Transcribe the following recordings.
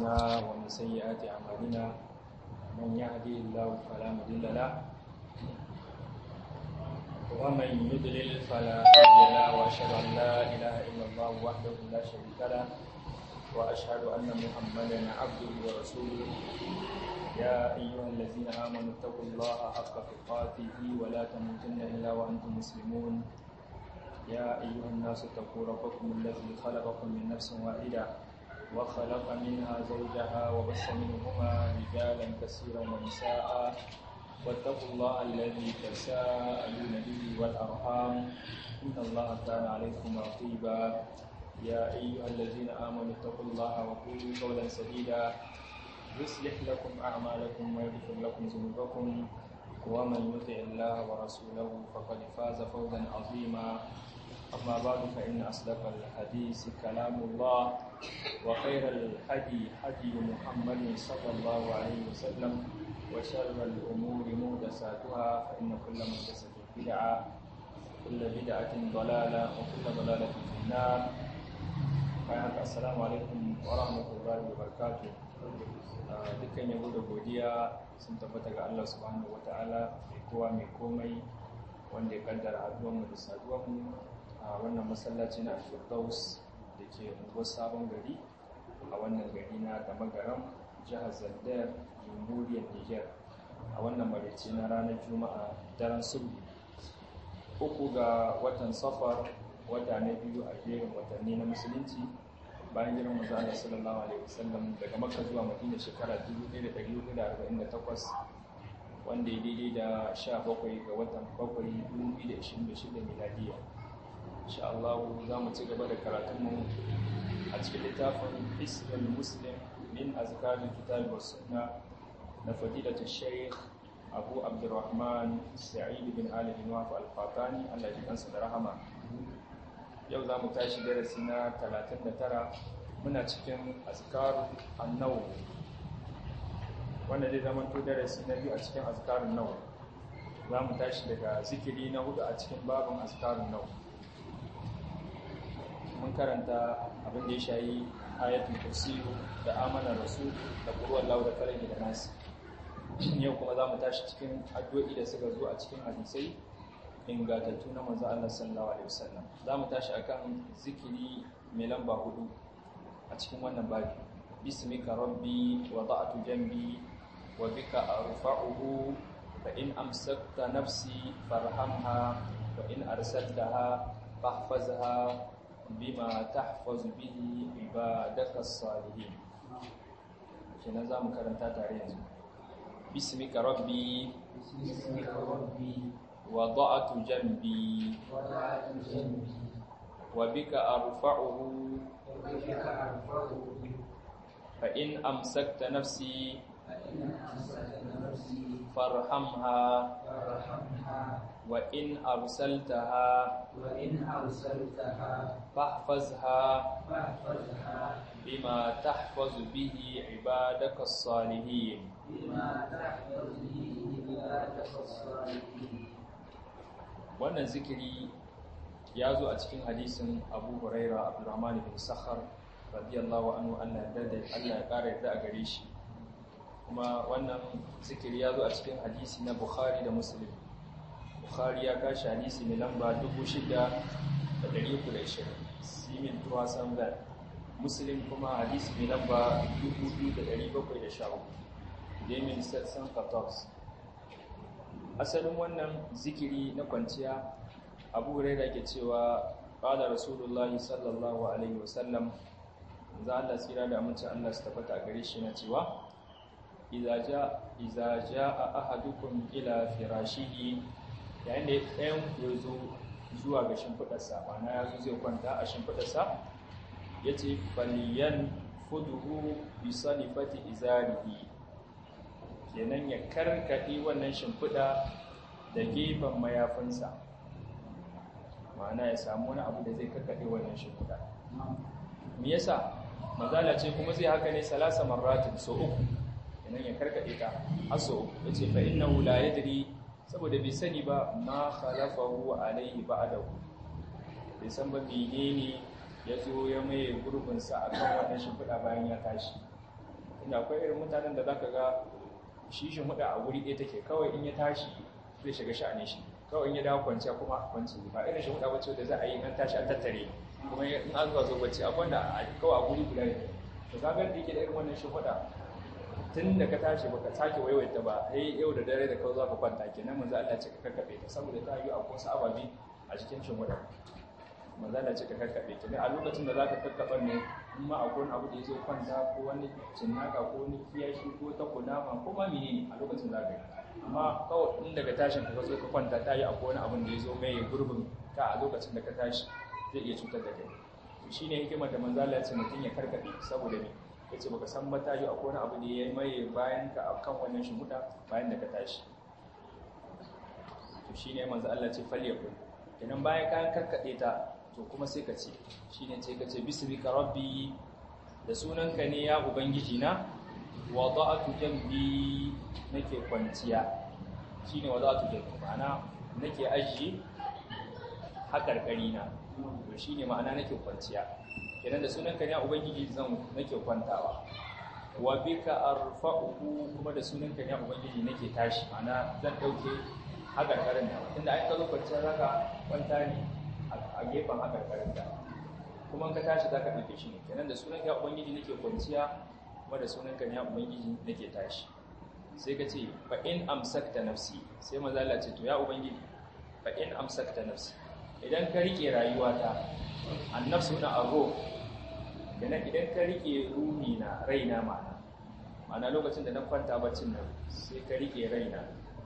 أنفسنا ومن سيئات أعمالنا من يهدي الله فلا مضل له ومن يضلل فلا هادي له وأشهد أن لا إله إلا الله وحده لا شريك له وأشهد أن محمدا عبده ورسوله يا أيها الذين آمنوا اتقوا الله حق تقاته ولا تموتن إلا وأنتم مسلمون يا أيها الناس اتقوا ربكم الذي خلقكم من نفس واحدة وخلق منها زوجها وبث منهما رجالا كثيرا ونساء واتقوا الله الذي تساءلون به والأرحام إن الله كان عليكم رقيبا يا أيها الذين آمنوا اتقوا الله وقولوا قولا سديدا يصلح لكم أعمالكم ويغفر لكم ذنوبكم ومن يطع الله ورسوله فقد فاز فوزا عظيما أما بعد فإن أصدق الحديث كلام الله وخير الهدي هدي محمد صلى الله عليه وسلم وشر الأمور محدثاتها فإن كل محدثة بدعة كل بدعة ضلالة وكل ضلالة في النار السلام عليكم ورحمة الله وبركاته dukkan yabo da godiya sun tabbata ga Allah subhanahu wata'ala mai kowa mai komai wanda ya kaddara haduwanmu da saduwanmu a wannan masallaci na Firdaus da ke unguwar sabon gari a wannan gari na da magaram jihar Zandar jamhuriyar Niger a wannan marici na ranar Juma'a daren sulhu uku ga watan safar wata na biyu a jerin watanni na musulunci bayan jiran manzo Allah sallallahu alaihi wasallam daga Makka zuwa Madina shekara 1448 wanda ya daidai da 17 ga watan 7 2026 miladiya insha Allah za mu ci gaba da karatunmu a cikin littafin Hisbul Muslim min azkarul kitab was sunna na fadilatu Sheikh Abu Abdurrahman Sa'id bin Ali bin Waf al-Fatani Allah ya kansa da rahama yau za mu tashi darasi na 39 muna cikin azkarun annau wanda zai zama to darasi na biyu a cikin azkarun nau za mu tashi daga zikiri na hudu a cikin babin azkarun nau mun karanta abin da ya shayi ayatul kursiyu da amanar rasu da kuruwan lau da kalagi da nasi yau kuma za mu tashi cikin addu'o'i da suka zo a cikin hadisai ingatattu na manzo Allah sallallahu alaihi wasallam za mu tashi akan zikiri mai lamba hudu a cikin wannan babi bismika rabbi wada'tu jambi wa bika arfa'uhu fa in amsakta nafsi farhamha wa in arsaltaha fahfazha bima tahfazu bihi ibadaka as-salihin kenan za mu karanta tare yanzu bismika rabbi bismika rabbi وضعت جنبي وضعت جنبي وبك أرفعه وبك أرفعه فإن أمسكت نفسي فإن أمسكت نفسي فارحمها فارحمها وإن أرسلتها وإن أرسلتها فاحفظها فاحفظها بما تحفظ به عبادك الصالحين بما تحفظ به عبادك الصالحين wannan zikiri ya zo a cikin hadisin abu huraira abdurrahman bin sakhar radiyallahu anhu Allah ya Allah ya kara yarda a gare shi kuma wannan zikiri ya zo a cikin hadisi na bukhari da muslim bukhari ya kashi hadisi mai lamba 6320 simin tuwa sangal muslim kuma hadisi mai lamba 2713 demin sassan 14 asalin wannan zikiri na kwanciya abu huraira ke cewa qala rasulullahi sallallahu alaihi wasallam za Allah tsira da amince Allah su tabbata gare shi na cewa idza ja idza jaa ahadukum ila firashihi yayin da ɗayan ya zo zuwa ga shimfidarsa ma'ana ya zo zai kwanta a shimfidarsa yace faliyan fuduhu bi salifati izarihi kenan ya karkaɗe wannan shimfiɗa da gefen mayafinsa ma'ana ya samu wani abu da zai karkaɗe wannan shimfiɗa me yasa mazala ce kuma zai haka ne salasa marratin so uku kenan ya karkaɗe ta har so uku ya ce fa'in na hula ya diri saboda bai sani ba ma khalafahu alaihi ba'dahu bai san ba menene ya zo ya maye gurbinsa a kan wannan shimfiɗa bayan ya tashi inda akwai irin mutanen da zaka ga shi shi huda a wuri ɗaya take kawai in ya tashi zai shiga sha'anin shi kawai in ya dawo kwanciya kuma kwanci ba irin shi huda wacce da za a yi an tashi an tattare kuma in an zuwa zo bacci akwai wanda kawai a guri guda ne to ka ga da yake da irin wannan shi huda tun da ka tashi baka sake waiwaita ba sai yau da dare da kawai za ka kwanta kenan manzo Allah ce ka kakkabe ta saboda ta yi akwai wasu ababi a cikin shi huda manzo Allah ce ka kakkabe ta ne a lokacin da za ka kakkaba ne in ma akwai wani abu da ya zo kwanta ko wani cinnaka ko wani kiyashi ko ta kunama ko ma menene a lokacin za ka yi amma kawai in daga tashin ka zo ka kwanta ta yi akwai wani abin da ya zo mai gurbin ka a lokacin da ka tashi zai iya cutar da kai shi ne hikimar da manzala ya ce mutum ya karkaɗe saboda ne ya ce baka san mata yi akwai wani abu da ya mai bayan ka a kan wannan shimuta bayan da ka tashi to shi ne manzo Allah ce falle ku kenan bayan ka karkaɗe ta to kuma sai ka ce shi ne ce ka ce bismika rabbi da sunanka ne ya ubangiji na wada'atu jambi nake kwanciya shine wada'atu jambi ma'ana nake ajiye hakarkari na to shine ma'ana nake kwanciya kenan da sunanka ne ubangiji zan nake kwantawa wa bika arfa'uhu kuma da sunanka ne ubangiji nake tashi ma'ana zan dauke hakarkarin da tunda ai ka zo kwanciya zaka kwanta ne a gefen hakarkarin da kuma ka tashi zaka dauke shi ne kenan da sunanka ya ubangiji nake kwanciya kuma da sunanka ne ya ubangiji nake tashi sai ka ce fa in amsakta nafsi sai maza Allah ce to ya ubangiji fa in amsakta nafsi idan ka rike rayuwata annafsu na arro kenan idan ka rike ruhi na raina ma'ana ma'ana lokacin da na kwanta baccin nan sai ka rike raina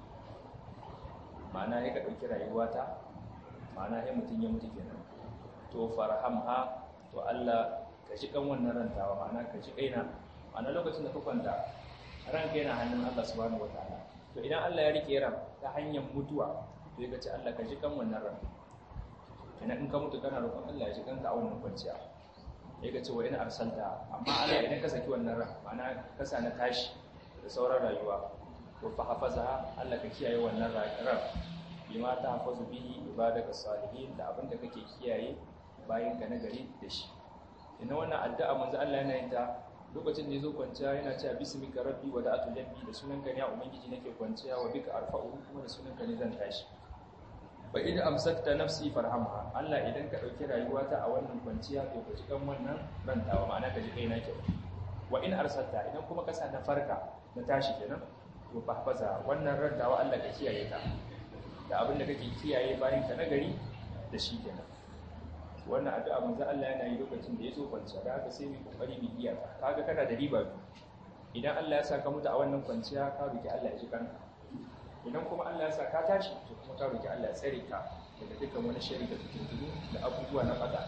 ma'ana ya ka ɗauki rayuwata ma'ana ya mutum ya mutu kenan to farhamha to Allah ka ji kan wannan rantawa ma'ana ka ji kaina ma'ana lokacin da ka kwanta ranka yana hannun Allah subhanahu wataala to idan Allah ya rike ran ta hanyar mutuwa to ya ce Allah ka ji kan wannan ran ina in ka mutu kana roƙon Allah ya ji kanka a wannan kwanciya ya ga cewa ina arsalta amma Allah idan ka saki wannan ran ma'ana ka sa na tashi da sauran rayuwa to fa hafaza Allah ka kiyaye wannan ran bima ta hafazu bihi ibadaka salihin da abin da kake kiyaye bayan ka na gari da shi ina wannan addu'a manzo Allah yana yin ta lokacin da yazo kwanciya yana cewa bismika rabbi wa da'atu jambi da sunanka ne ya ubangiji nake kwanciya wa bika arfa'u kuma da sunanka ne zan tashi fa idan amsakta nafsi farhamha Allah idan ka dauki rayuwata a wannan kwanciya to ka jikan wannan rantawa ma'ana ka ji kai na kyau wa in arsalta idan kuma ka sa na farka na tashi kenan to fahfaza wannan rantawa Allah ka kiyaye ta da abin da kake kiyaye bayan ka nagari da shi kenan wannan addu'a manzo Allah yana yi lokacin da ya zo kwanciya da haka sai mu kokari mu iya ta kaga kana da riba idan Allah ya saka mutu a wannan kwanciya ka roki Allah ya ji kanka idan kuma Allah ya sa ka tashi to kuma ka roki Allah ya tsare ka daga dukkan wani shari da fitintunu da abubuwa na fada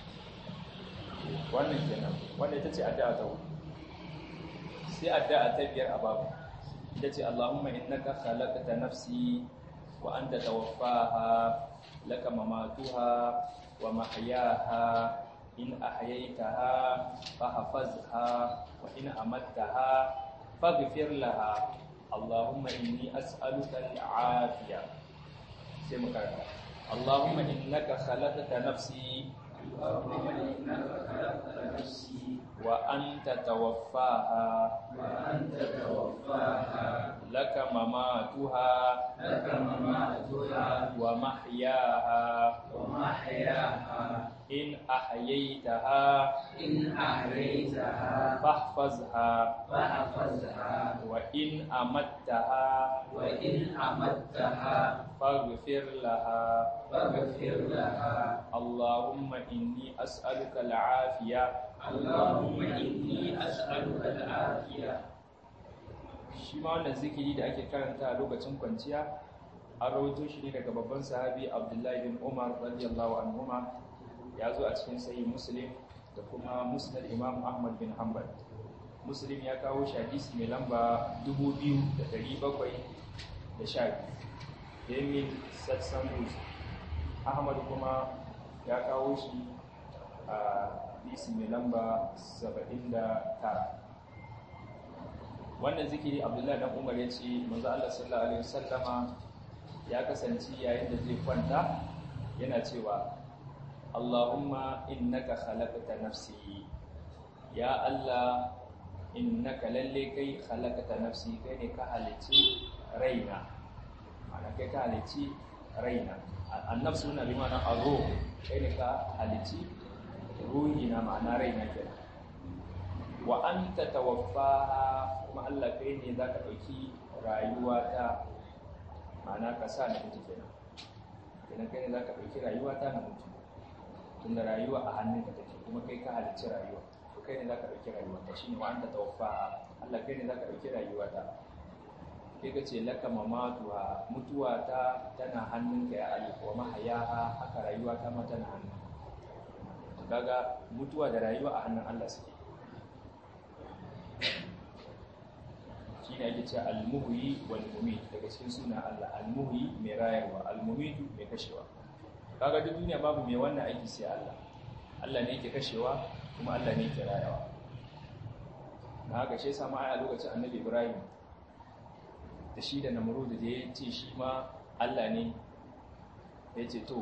wannan kenan wanda ita ce addu'a ta hudu sai addu'a ta biyar a babu ita ce Allahumma innaka khalaqta nafsi wa anta tawaffaha laka mamatuha wa mahyaha in ahyaytaha fahfazha wa in amattaha faghfir laha اللهم إني أسألك العافية سمكرا اللهم إنك خلقت نفسي اللهم إنك خلقت نفسي وأنت توفاها وأنت توفاها لك مماتها لك مماتها ومحياها ومحياها إن أحييتها إن أحييتها فاحفظها فاحفظها وإن أمتها وإن أمتها فاغفر لها فاغفر لها اللهم إني أسألك العافية اللهم إني أسألك العافية shi ma wannan zikiri da ake karanta a lokacin kwanciya an rawaito shi ne daga babban sahabi abdullahi bin umar radiyallahu anhuma ya zo a cikin sahih muslim da kuma musnad imam ahmad bin hanbal muslim ya kawo shi hadisi mai lamba 2712 Emil Satsambus Ahmad kuma ya kawo shi a hadisi mai lamba 79 wannan zikiri abdullahi dan umar ya ce manzo Allah sallallahu alaihi wasallama ya kasance yayin da zai kwanta yana cewa Allahumma innaka khalaqta nafsi ya Allah innaka lalle kai khalaqata nafsi kai ne ka halici raina ma'ana kai ka halici raina annafsu na bi ma'ana arruh kai ne ka halici ruhi na ma'ana raina kenan wa anta tawaffaha kuma Allah kai ne zaka dauki rayuwa ta ma'ana ka sa na mutu kenan idan kai ne zaka dauki rayuwa ta na mutu tunda rayuwa a hannunka take kuma kai ka halicci rayuwa to kai ne zaka dauki rayuwa ta shine wa anta tawaffaha Allah kai ne zaka dauki rayuwa ta kai ka ce laka mamatuha mutuwa ta tana hannunka ya Allah wa mahayaha haka rayuwa ta ma tana hannunka kaga mutuwa da rayuwa a hannun Allah suke shi ne ake cewa almuhyi wal mumit daga cikin suna Allah almuhyi mai rayarwa almumit mai kashewa kaga duk duniya babu mai wannan aiki sai Allah Allah ne yake kashewa kuma Allah ne yake rayarwa na haka shi yasa ma a lokacin Annabi Ibrahim da shi da Namrud da ya ce shi ma Allah ne ya ce to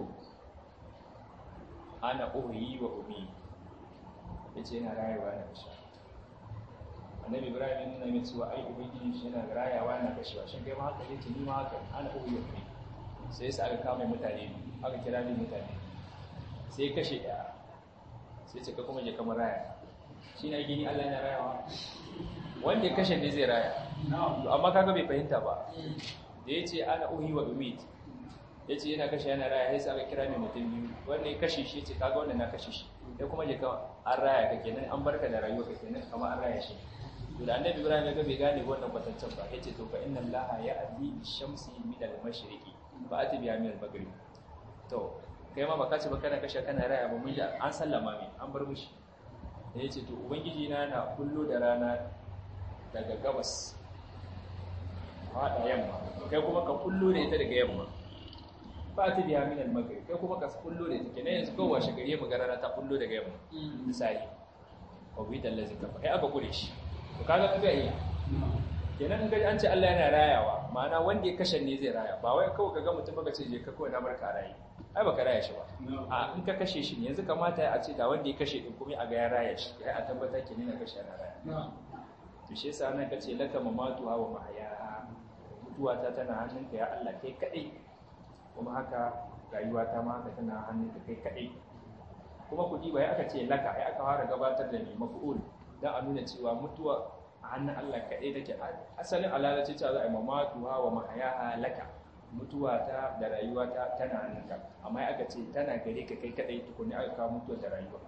ana uhyi wa umi yace yana rayuwa na kashewa annabi ibrahim yana nuna cewa ai ubangiji shi yana rayawa yana kashewa shin kai ma haka yace ni ma haka ana uyu ne sai sai aka kama mutane aka kira ni mutane sai kashe daya sai ce ka kuma je kamar raya shi na gini Allah yana rayawa wanda ya kashe ne zai raya amma kaga bai fahimta ba da yace ana uhi wa umit yace yana kashe yana raya sai aka kira ni mutum biyu wanda ya kashe shi yace kaga wanda na kashe shi sai kuma je ka an raya ka kenan an barka da rayuwa ka kenan kamar an raya shi to da annabi ibrahim ya ga bai gane wannan kwatancin ba yace to fa inna allaha ya'ti shamsi min al-mashriqi fa ati biha min al-maghrib to kai ma baka ce ba kana kashe kana raya ba mun ji an sallama mai an bar mushi da yace to ubangiji na na kullo da rana daga gabas fada yamma kai kuma ka kullo da ita daga yamma fa ati biha min al-maghrib kai kuma ka kullo da ita kenan yanzu kowa shagari mu ga rana ta kullo daga yamma misali wa bi dallazi kafa kai aka kure shi to kaga kaga iya kenan ga an ce Allah yana rayawa ma'ana wanda ya kashe ne zai raya ba wai kawai kaga mutum baka ce je ka kawai na barka rayi ai baka raya shi ba a in ka kashe shi yanzu kamata ya ce da wanda ya kashe din kuma a ga ya raya shi ya a tabbata ke na kashe na raya to shi yasa nan kace laka mamatu wa mahaya mutuwa ta tana hannunka ya Allah kai kadai kuma haka rayuwa ta ma haka tana hannunka kai kadai kuma kudi bai aka ce laka ai aka fara gabatar da ni maf'ul don a nuna cewa mutuwa a hannun Allah kaɗai take asalin alalace cewa za a yi mamatuwa wa mahaya laka mutuwa ta da rayuwa ta tana hannunka amma aka ce tana gare ka kai kaɗai tukuni aka kawo mutuwa da rayuwa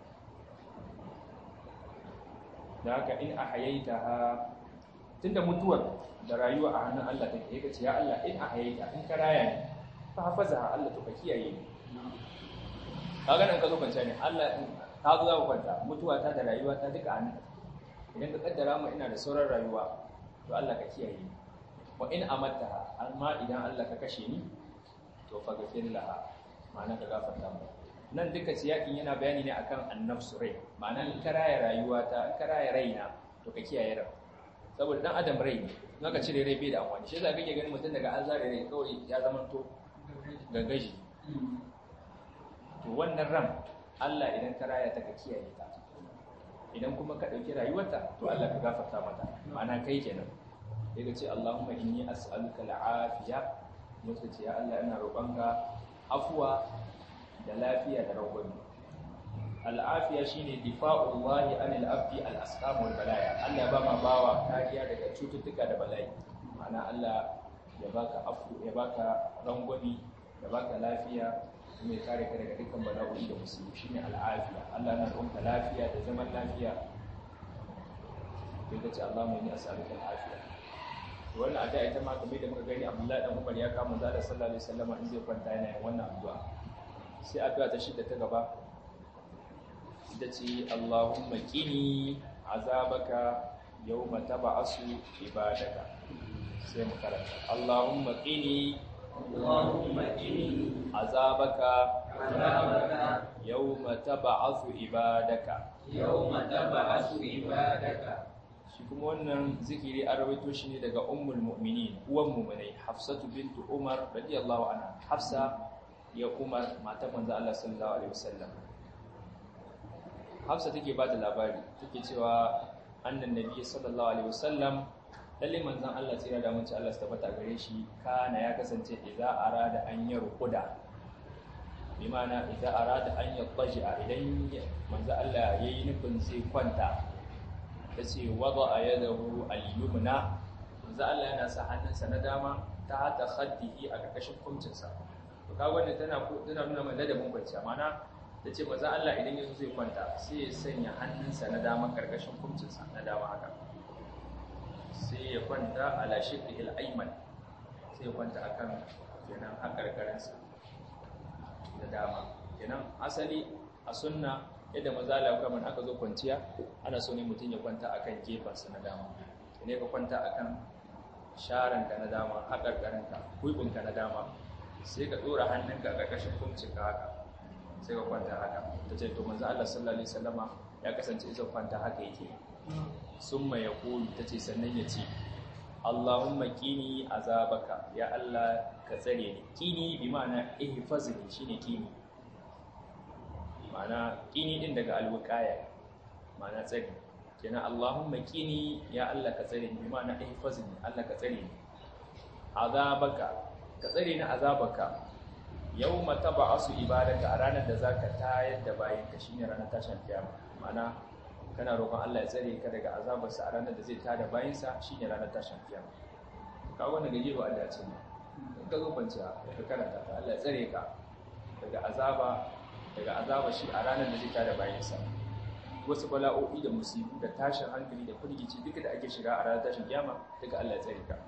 da haka in a hayaita ha tunda mutuwar da rayuwa a hannun Allah take yake ce ya Allah in a hayaita in ka raya ne fa hafaza Allah to ka kiyaye ni kaga nan ka zo kwanta ne Allah ka zo za ku kwanta mutuwa ta da rayuwa ta duka hannunka idan ka kaddara mu ina da sauran rayuwa to Allah ka kiyaye ni wa in amatta amma idan Allah ka kashe ni to fa gafir laha ma'ana ka gafarta mu nan duka siyakin yana bayani ne akan annafsu rai ma'ana in ka raya rayuwa ta in ka raya raina to ka kiyaye rai saboda dan adam rai ne in aka cire rai bai da amfani shi yasa kake ganin mutum daga an zare rai kawai ya zama to gangaji to wannan ran Allah idan ka raya ta ka kiyaye ta idan kuma ka ɗauki rayuwarta to Allah ka gafarta mata ma'ana kai kenan sai ka ce Allahumma inni as'aluka al'afiya mutu ce ya Allah ina roƙonka afuwa da lafiya da rangwame al'afiya shine difa'ullahi anil abdi al-asqam wal balaya Allah ya ba ma bawa kariya daga cututtuka da bala'i ma'ana Allah ya baka afu ya baka rangwame ya baka lafiya kuma ya kare ka daga dukkan bala'o'i da musulmi shine al'afiya Allah na roƙonka lafiya da zaman lafiya sai ka ce Allah mai ni as'aluka al'afiya wannan addu'a ita ma kamar da muka gani Abdullahi dan Umar ya kama da sallallahu alaihi wasallam in zai kwanta yana yin wannan addu'a sai addu'a ta shidda ta gaba ita ce Allahumma qini azabaka yawma tab'asu ibadaka sai mu karanta Allahumma qini Allahumma qini azabaka azabaka yawma tab'asu ibadaka yawma tab'asu ibadaka shi kuma wannan zikiri an rawaito shi ne daga ummul mu'minin uwan mu'minai hafsatu bintu umar radiyallahu anha hafsa ya umar matan manzo Allah sallallahu alaihi wasallam hafsa take ba da labari take cewa annan nabi sallallahu alaihi wasallam lalle manzon Allah tsira da mutunci Allah su tabbata gare shi kana ya kasance idza arada an yarquda bi ma'ana idza arada an yaqja idan manzon Allah yayi nufin sai kwanta yace wada yadahu al-yumna manzon Allah yana sa hannunsa na dama ta hata khaddihi a karkashin kumcinsa to kaga wannan tana tana nuna mai ladabin kwanciya ma'ana ta ce maza Allah idan yanzu zai kwanta sai ya sanya hannunsa na dama karkashin kumcinsa na dama haka sai ya kwanta ala shiqil ayman sai ya kwanta akan kenan hakarkarinsa da dama kenan asali a sunna yadda maza Allah kuma aka zo kwanciya ana so ne mutum ya kwanta akan gefansa na dama ne ka kwanta akan sharanka na dama hakarkarinka kuibinka na dama sai ka dora hannunka a karkashin kumcinka haka sai ka kwanta haka ta ce to manzo Allah sallallahu alaihi wasallama ya kasance isa kwanta haka yake summa yaqulu ta ce sannan ya ce Allahumma qini azabaka ya Allah ka tsare ni qini bi ma'ana ihfazni shine qini ma'ana qini din daga alwiqaya ma'ana tsare kenan Allahumma qini ya Allah ka tsare ni bi ma'ana ihfazni Allah ka tsare ni azabaka ka tsare ni azabaka yau mata ba su ibadaka a ranar da za ka tayar da bayanka shi ne ranar tashin kiyama mana kana roƙon Allah ya tsare ka daga azabarsa a ranar da zai tada bayansa shi ne ranar tashin kiyama ka wani gaji ba Allah ce ne in ka zo kwanciya ka karanta ta Allah ya tsare ka daga azaba daga azaba shi a ranar da zai tada bayansa wasu bala'o'i da musibu da tashin hankali da firgici duka da ake shiga a ranar tashin kiyama duka Allah ya tsare ka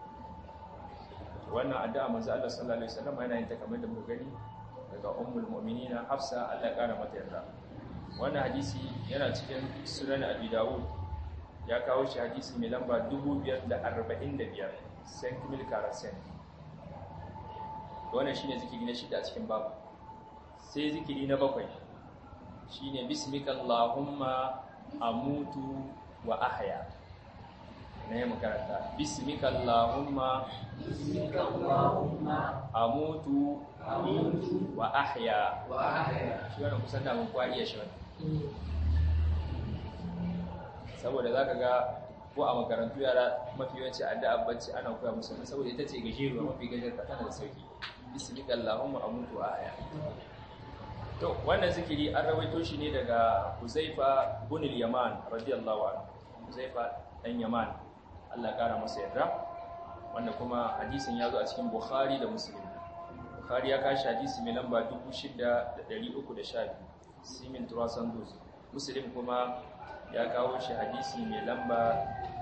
wannan addu'a manzo Allah sallallahu alaihi wasallam yana yin ta kamar da muka gani daga ummul mu'minina Hafsa Allah kara mata yarda wannan hadisi yana cikin sunan Abi Dawud ya kawo shi hadisi mai lamba 2545 Saint Mil Karasen wannan shine zikiri na shida a cikin babu sai zikiri na bakwai shine bismika allahumma amutu wa ahya na yi makaranta bismika allahumma bismika allahumma amutu amutu wa ahya wa ahya shi wannan kusan da mun kwa iya shi wannan saboda zaka ga ko a makarantu yara mafi yawanci addu'a bacci ana koya musu ne saboda ita ce gajeruwa mafi gajarta tana da sauki bismika allahumma amutu wa ahya to wannan zikiri an rawaito shi ne daga Huzaifa bin al-Yaman radiyallahu anhu Huzaifa dan Yaman Allah kara masa yarda wanda kuma hadisin ya zo a cikin Bukhari da Muslim Bukhari ya kashi hadisi mai lamba 6312 Simin Turasan Duz Muslim kuma ya kawo shi hadisi mai lamba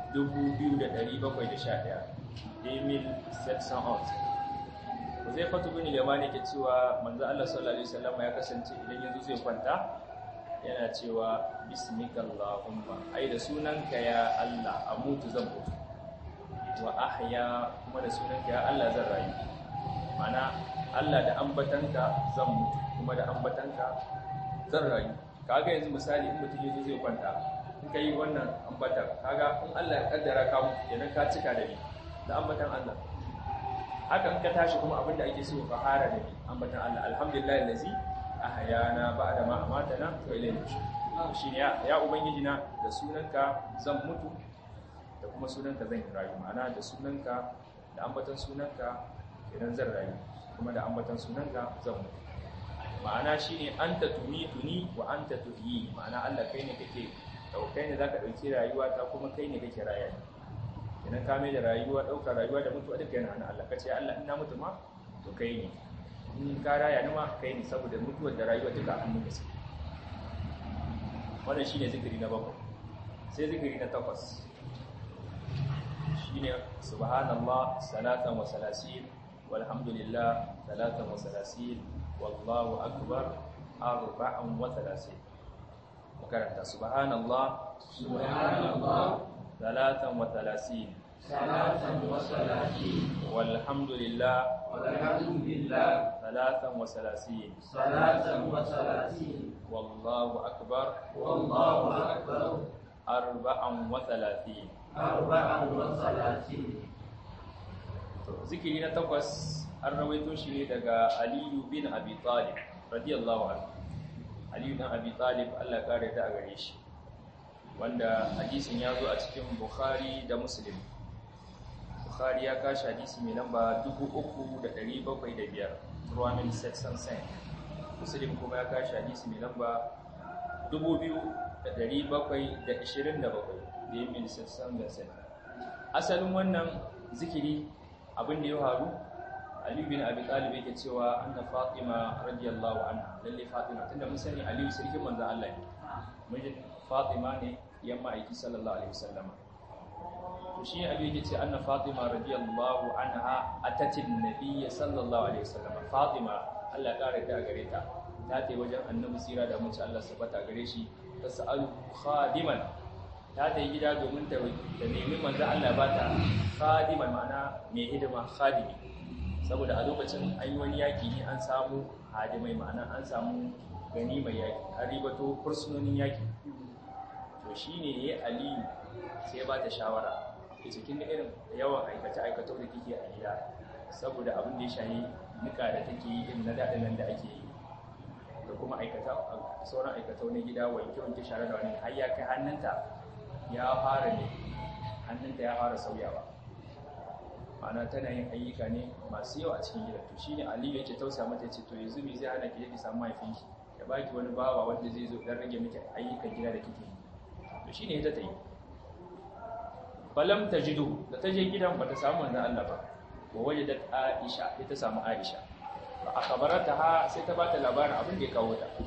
2711 Emil Setsanot zai fatu bin limani ke cewa manzo Allah sallallahu alaihi wasallam ya kasance idan yanzu zai kwanta yana cewa bismikallahumma ai da sunanka ya Allah amutu zan mutu wa ahya kuma da sunanka ya Allah zan rayu mana Allah da ambatanka zan mutu kuma da ambatanka zan rayu kaga yanzu misali in mutum yanzu zai kwanta in kai wannan ambatan kaga in Allah ya kaddara ka mutu kenan ka cika da ni da ambatan Allah haka in ka tashi kuma abinda ake so ka fara da ni ambatan Allah alhamdulillah allazi ahyana ba'da ma amatana wa ilayhi nushur shine ya ya ubangiji na da sunanka zan mutu da kuma sunanka zan yi rayu ma'ana da sunanka da ambatan sunanka idan zan rayu kuma da ambatan sunanka zan mutu ma'ana shine anta tumituni wa anta tuhyi ma'ana Allah kai ne kake kai ne zaka dauki rayuwa ta kuma kai ne kake raya ni idan ka mai da rayuwa ɗaukar rayuwa da mutuwa duka yana hannun Allah ka ce Allah ina mutu ma to kai ne in ka raya ni ma kai ne saboda mutuwar da rayuwa duka a hannun gaske wannan shine zikiri na bakwai sai zikiri na takwas shine subhanallah salatan wa salasin walhamdulillah salatan wa salasin wallahu akbar arba'an wa salasin makaranta subhanallah subhanallah ثلاثا وثلاثين ثلاثا وثلاثين والحمد لله والحمد لله ثلاثا وثلاثين ثلاثا وثلاثين والله أكبر والله أكبر أربعا وثلاثين أربعا وثلاثين ذكرنا تقص الرويتو شيء دقى علي بن أبي طالب رضي الله عنه علي بن أبي طالب الله قال دا غريش wanda hadisin ya zo a cikin bukhari da muslim bukhari ya kashi hadisi mai lamba 3,705 ruwamin sexton sen muslim kuma ya kashi hadisi mai lamba 2,727 da yi min sexton sen asalin wannan zikiri abin da ya faru aliyu bin abi talib yake cewa anna fatima radiyallahu anha lalle fatima tunda mun sani aliyu sarkin manzon Allah ne mijin fatima ne yan ma'aiki sallallahu alaihi wasallam to shi aliyu yake ce anna fatima radiyallahu anha atatin nabiy sallallahu alaihi wasallam fatima Allah ya kare ta gare ta ta tai wajen annabi sira da mutum Allah sabata gare shi ta sa'alu khadiman ta ta yi gida domin ta nemi manzo Allah ba ta khadiman ma'ana mai hidima khadimi saboda a lokacin an yi wani yaki ne an samu hadimai ma'ana an samu gani mai yaki an ribato fursunonin yaki to shi ne ya yi aliyu sai ba ta shawara ya cikin da irin yawan aikace-aikatau da kike a gida saboda abin da ya shayi nika da take yi irin na daɗin nan da ake yi da kuma aikata sauran aikatau na gida wanke-wanke share da wani har ya kai hannunta ya fara ne hannunta ya fara sauyawa ma'ana tana yin ayyuka ne masu yawa a cikin gida to shine aliyu yake tausa mata yace to yanzu me zai hana ki je ki samu mahaifinki ya baki wani bawa wanda zai zo dan rage miki ayyukan gida da kike to shine ita ta yi falam tajidu da ta je gidan bata samu manzon Allah ba wa wajadat Aisha ita ta samu Aisha fa akhbarataha sai ta bata labarin abin da ya kawo ta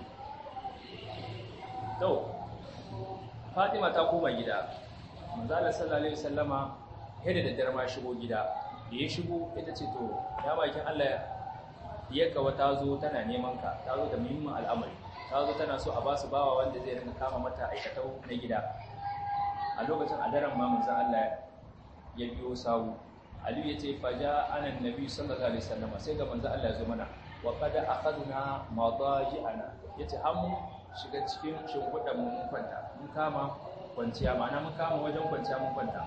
to Fatima ta koma gida manzo Allah sallallahu alaihi wasallama yadda da dare ma shigo gida da ya shigo ita ce to ya bakin Allah ya kawa ta zo tana neman ka ta zo da muhimmin al'amari ta zo tana so a basu bawa wanda zai rinka kama mata aikatau na gida a lokacin a daren ma manzon Allah ya biyo sawu Aliyu ya ce faja anan nabi sallallahu alaihi wasallam sai ga manzon Allah ya zo mana wa qad akhadna madaji'ana yace har mun shiga cikin shimfiɗan mun kwanta mun kama kwanciya ma'ana mun kama wajen kwanciya mun kwanta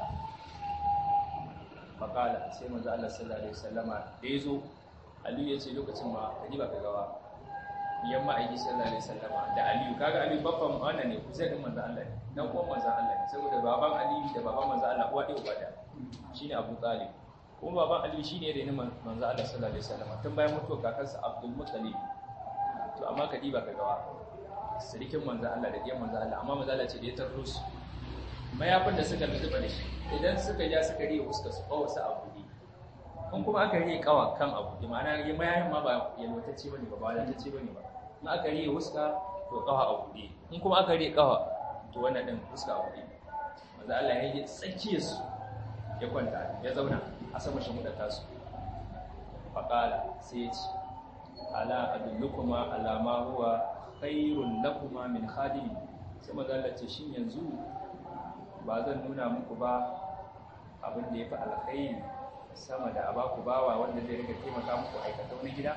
faƙala sai manzo Allah sallallahu alaihi wasallama da yazo Aliyu yace lokacin ma kaji ba ka gawa yamma aiki sallallahu alaihi wasallama da Aliyu kaga Aliyu babban wannan ne kusa din manzo Allah ne dan uwan manzo Allah ne saboda baban Aliyu da baban manzo Allah uwa ɗaya uba ɗaya shine Abu Talib kuma baban Aliyu shine da ne manzo Allah sallallahu alaihi wasallama tun bayan mutuwar kakansa Abdul Muttalib to amma kaji ba ka gawa sirikin manzo Allah da diyan manzo Allah amma manzo Allah ce da ya tarro su mayafin da suka zuba da shi idan suka ja suka riya fuska su kawo su abu ne in kuma aka riya kawa kan abu ne ma'ana ya mayafin ma ba yalwatacce bane ba ba wadatacce bane ba in aka riya fuska to kawa abu ne in kuma aka riya kawa to wannan din fuska abu ne manzo Allah ya yi tsakiyar su ya kwanta ya zauna a sama shi mudata su faqala sai ya ce ala adullukuma ala ma huwa khairun lakuma min khadimi sai manzo Allah ce shin yanzu ba zan nuna muku ba abin da ya fi alkhairi sama da a baku bawa wanda zai rika taimaka muku aikata wani gida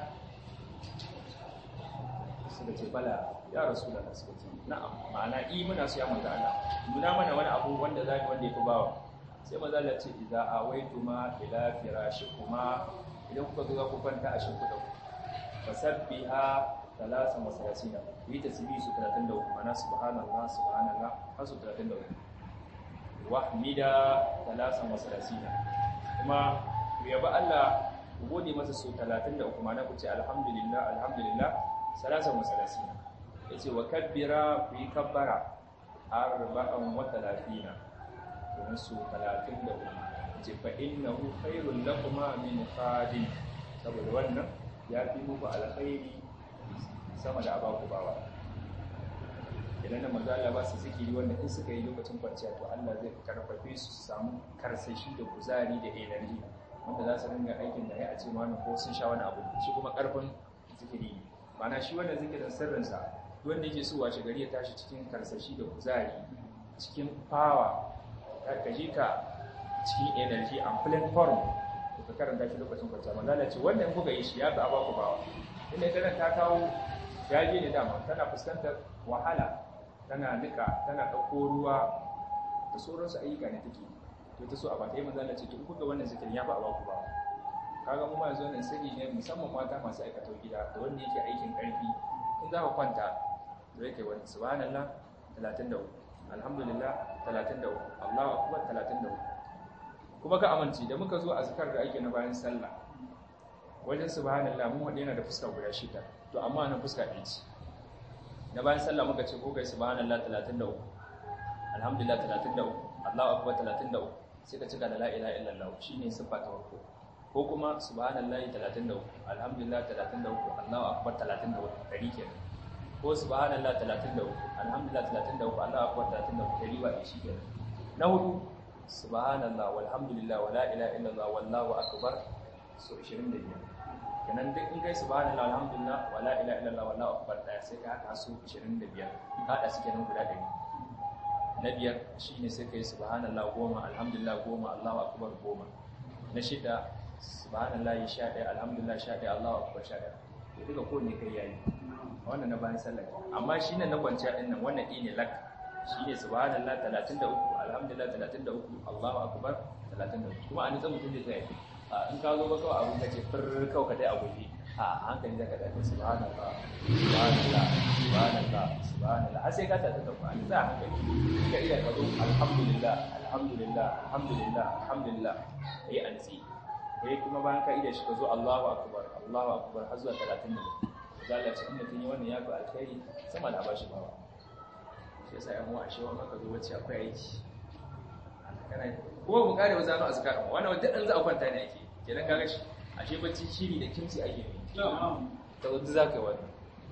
suka ce bala ya rasu da suka ce na'am ma'ana i muna su ya manzo Allah nuna mana wani abu wanda za mu wanda ya fi bawa sai manzo Allah ce idza awaituma ila firashikuma idan kuka zo ku kwanta a shimfiɗa ku fasabbiha talasan wa salasina ku yi tasbihi su 33 ma'ana subhanallah subhanallah har su 33 wahmida talasan wa salasina kuma ku yaba Allah ku gode masa su 33 ma'ana ku ce alhamdulillah alhamdulillah salasan wa salasina yace wa kabbira ku yi kabbara arba'an wa talatina domin su 33 ce fa innahu khairul lakum min khadim saboda wannan ya fi muku alkhairi sama da abaku bawa idan da manzo Allah ba su zikiri wanda in suka yi lokacin kwanciya to Allah zai karfafe su su samu karsashi da kuzari da energy wanda za su ringa aikin da ya a ce ma ko sun sha wani abu shi kuma karfin zikiri mana shi wannan zikirin sirrinsa wanda yake so wace gari ya tashi cikin karsashi da kuzari cikin power ka ji ka cikin energy and plain form ka karanta shi lokacin kwanciya manzo Allah ce wannan kuka yi shi ya fi abaku bawa inda ita ta kawo jaje ne dama tana fuskantar wahala tana nika tana ɗauko ruwa da sauransu ayyuka ne take to ta so a bata yi manzo Allah ce to kuka wannan zikirin ya fi abaku bawa kaga mu ma yanzu wannan sirri ne musamman mata masu aikata gida da wanda yake aikin ƙarfi in za ka kwanta da yake wani subhanallah 33 alhamdulillah 33 Allahu akbar 33 kuma ka amince da muka zo azkar da ake na bayan sallah wajen subhanallah mun wanda yana da fuska guda shida to amma nan fuska ɗaya ce na bayan sallah muka ce ko kai subhanallah 33 alhamdulillah 33 Allahu akbar 33 sai ka cika da la ilaha illallah shine siffa ta farko ko kuma subhanallahi 33 alhamdulillah 33 Allahu akbar 33 dari kenan ko subhanallah 33 alhamdulillah 33 Allahu akbar 33 dari ba shi kenan na hudu subhanallah walhamdulillah wala ilaha illallah wallahu akbar so 25 kenan duk in kai subhanallah alhamdulillah wala ilaha illallah wallahu akbar daya sai ka haka su 25 ka hada su kenan guda 100 na biyar shine sai kai subhanallah goma alhamdulillah goma Allahu akbar goma na shida subhanallah sha ɗaya alhamdulillah sha ɗaya Allahu akbar sha ɗaya to duka ko ne kai yayi wannan na bayan sallah amma shine na kwanciya din nan wannan ne lak shine subhanallah 33 alhamdulillah 33 Allahu akbar 33 kuma an nitsa mutum zai tsaya in ka zo ba kawai abun kace fir kawai ka dai a guje a hankali zaka dace subhanallah subhanallah subhanallah subhanallah har sai ka tada da ku an za hankali ka iya ka zo alhamdulillah alhamdulillah alhamdulillah alhamdulillah kai ansi kai kuma bayan ka ida shi ka zo Allahu akbar Allahu akbar har zuwa 30 da Allah ce in mutum yi wannan ya fi alkhairi sama da bashi bawa shi yasa yan uwa shi wannan ka zo wacce akwai aiki kana kuma mu kare wazanu azkar wannan wanda dan za a kwanta ne ake kenan kaga shi ashe bacci shiri da kimci ake yi ta wanda za ka yi wannan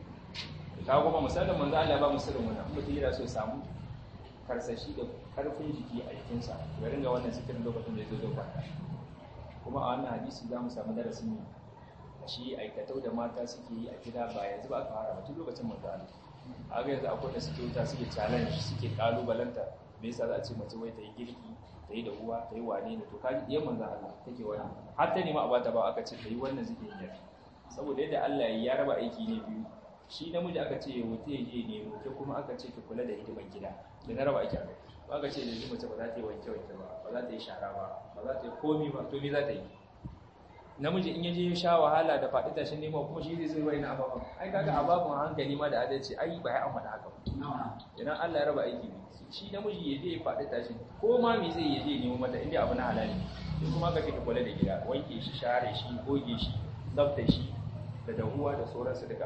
ka kuma misalin manzo Allah ba musulun wannan mutum yana so samu karsashi da karfin jiki a jikinsa ya ringa wannan sikirin lokacin da ya zo zo kwanta kuma a wannan hadisi za mu samu darasin ne shi aikatau da mata suke yi a gida ba yanzu ba aka fara tun lokacin manzo Allah a ga yanzu akwai da suke wuta suke challenge suke kalubalanta me yasa za a ce mace wai ta yi girki ta yi da uwa ta yi wane ne to kaji ɗiyan manzo Allah take wannan har ta nema a bata ba aka ce ta yi wannan zikirin yar saboda yadda Allah ya raba aiki ne biyu shi namiji aka ce ya wuce ya je nemo ke kuma aka ce ki kula da hidimar gida da na raba aiki a kai ba aka ce da yanzu mace ba za ta yi wanke wanke ba ba za ta yi shara ba ba za ta yi komi ba to me za ta yi namiji in yaje ya sha wahala da faɗi tashin nema kuma shi zai zai wani ababen ai kaga ababen hankali ma da adalci ai ba ya amma da haka idan Allah ya raba aiki ne shi namiji ya je ya faɗi tashin ko ma me zai ya je nemo mata inda abu na halali sai kuma ka ka kula da gida wanke shi share shi goge shi tsafta shi da dahuwa da sauransu duka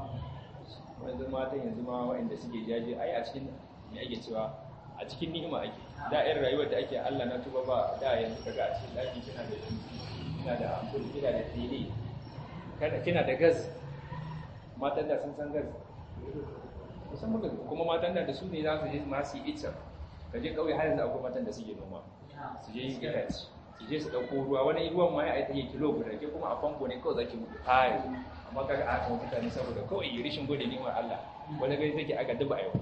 wanzu matan yanzu ma waɗanda suke jaje ai a cikin me ake cewa a cikin ni'ima ake da irin rayuwar da ake Allah na tuba ba da yanzu kaga a cikin daki kina da kina da ampul kina da tele kana kina da gas matan da sun san gas musamman ga kuma matan da su ne za su je ma su yi itsa ka je kauye har yanzu akwai matan da suke noma su je yin itace su je su dauko ruwa wani ruwan ma ya aita yi kilo guda ke kuma a famfo ne kawai zaki mutu hayi amma kaga a kan mutane saboda kawai yi rishin gode ni'imar Allah wani gani take aka duba yau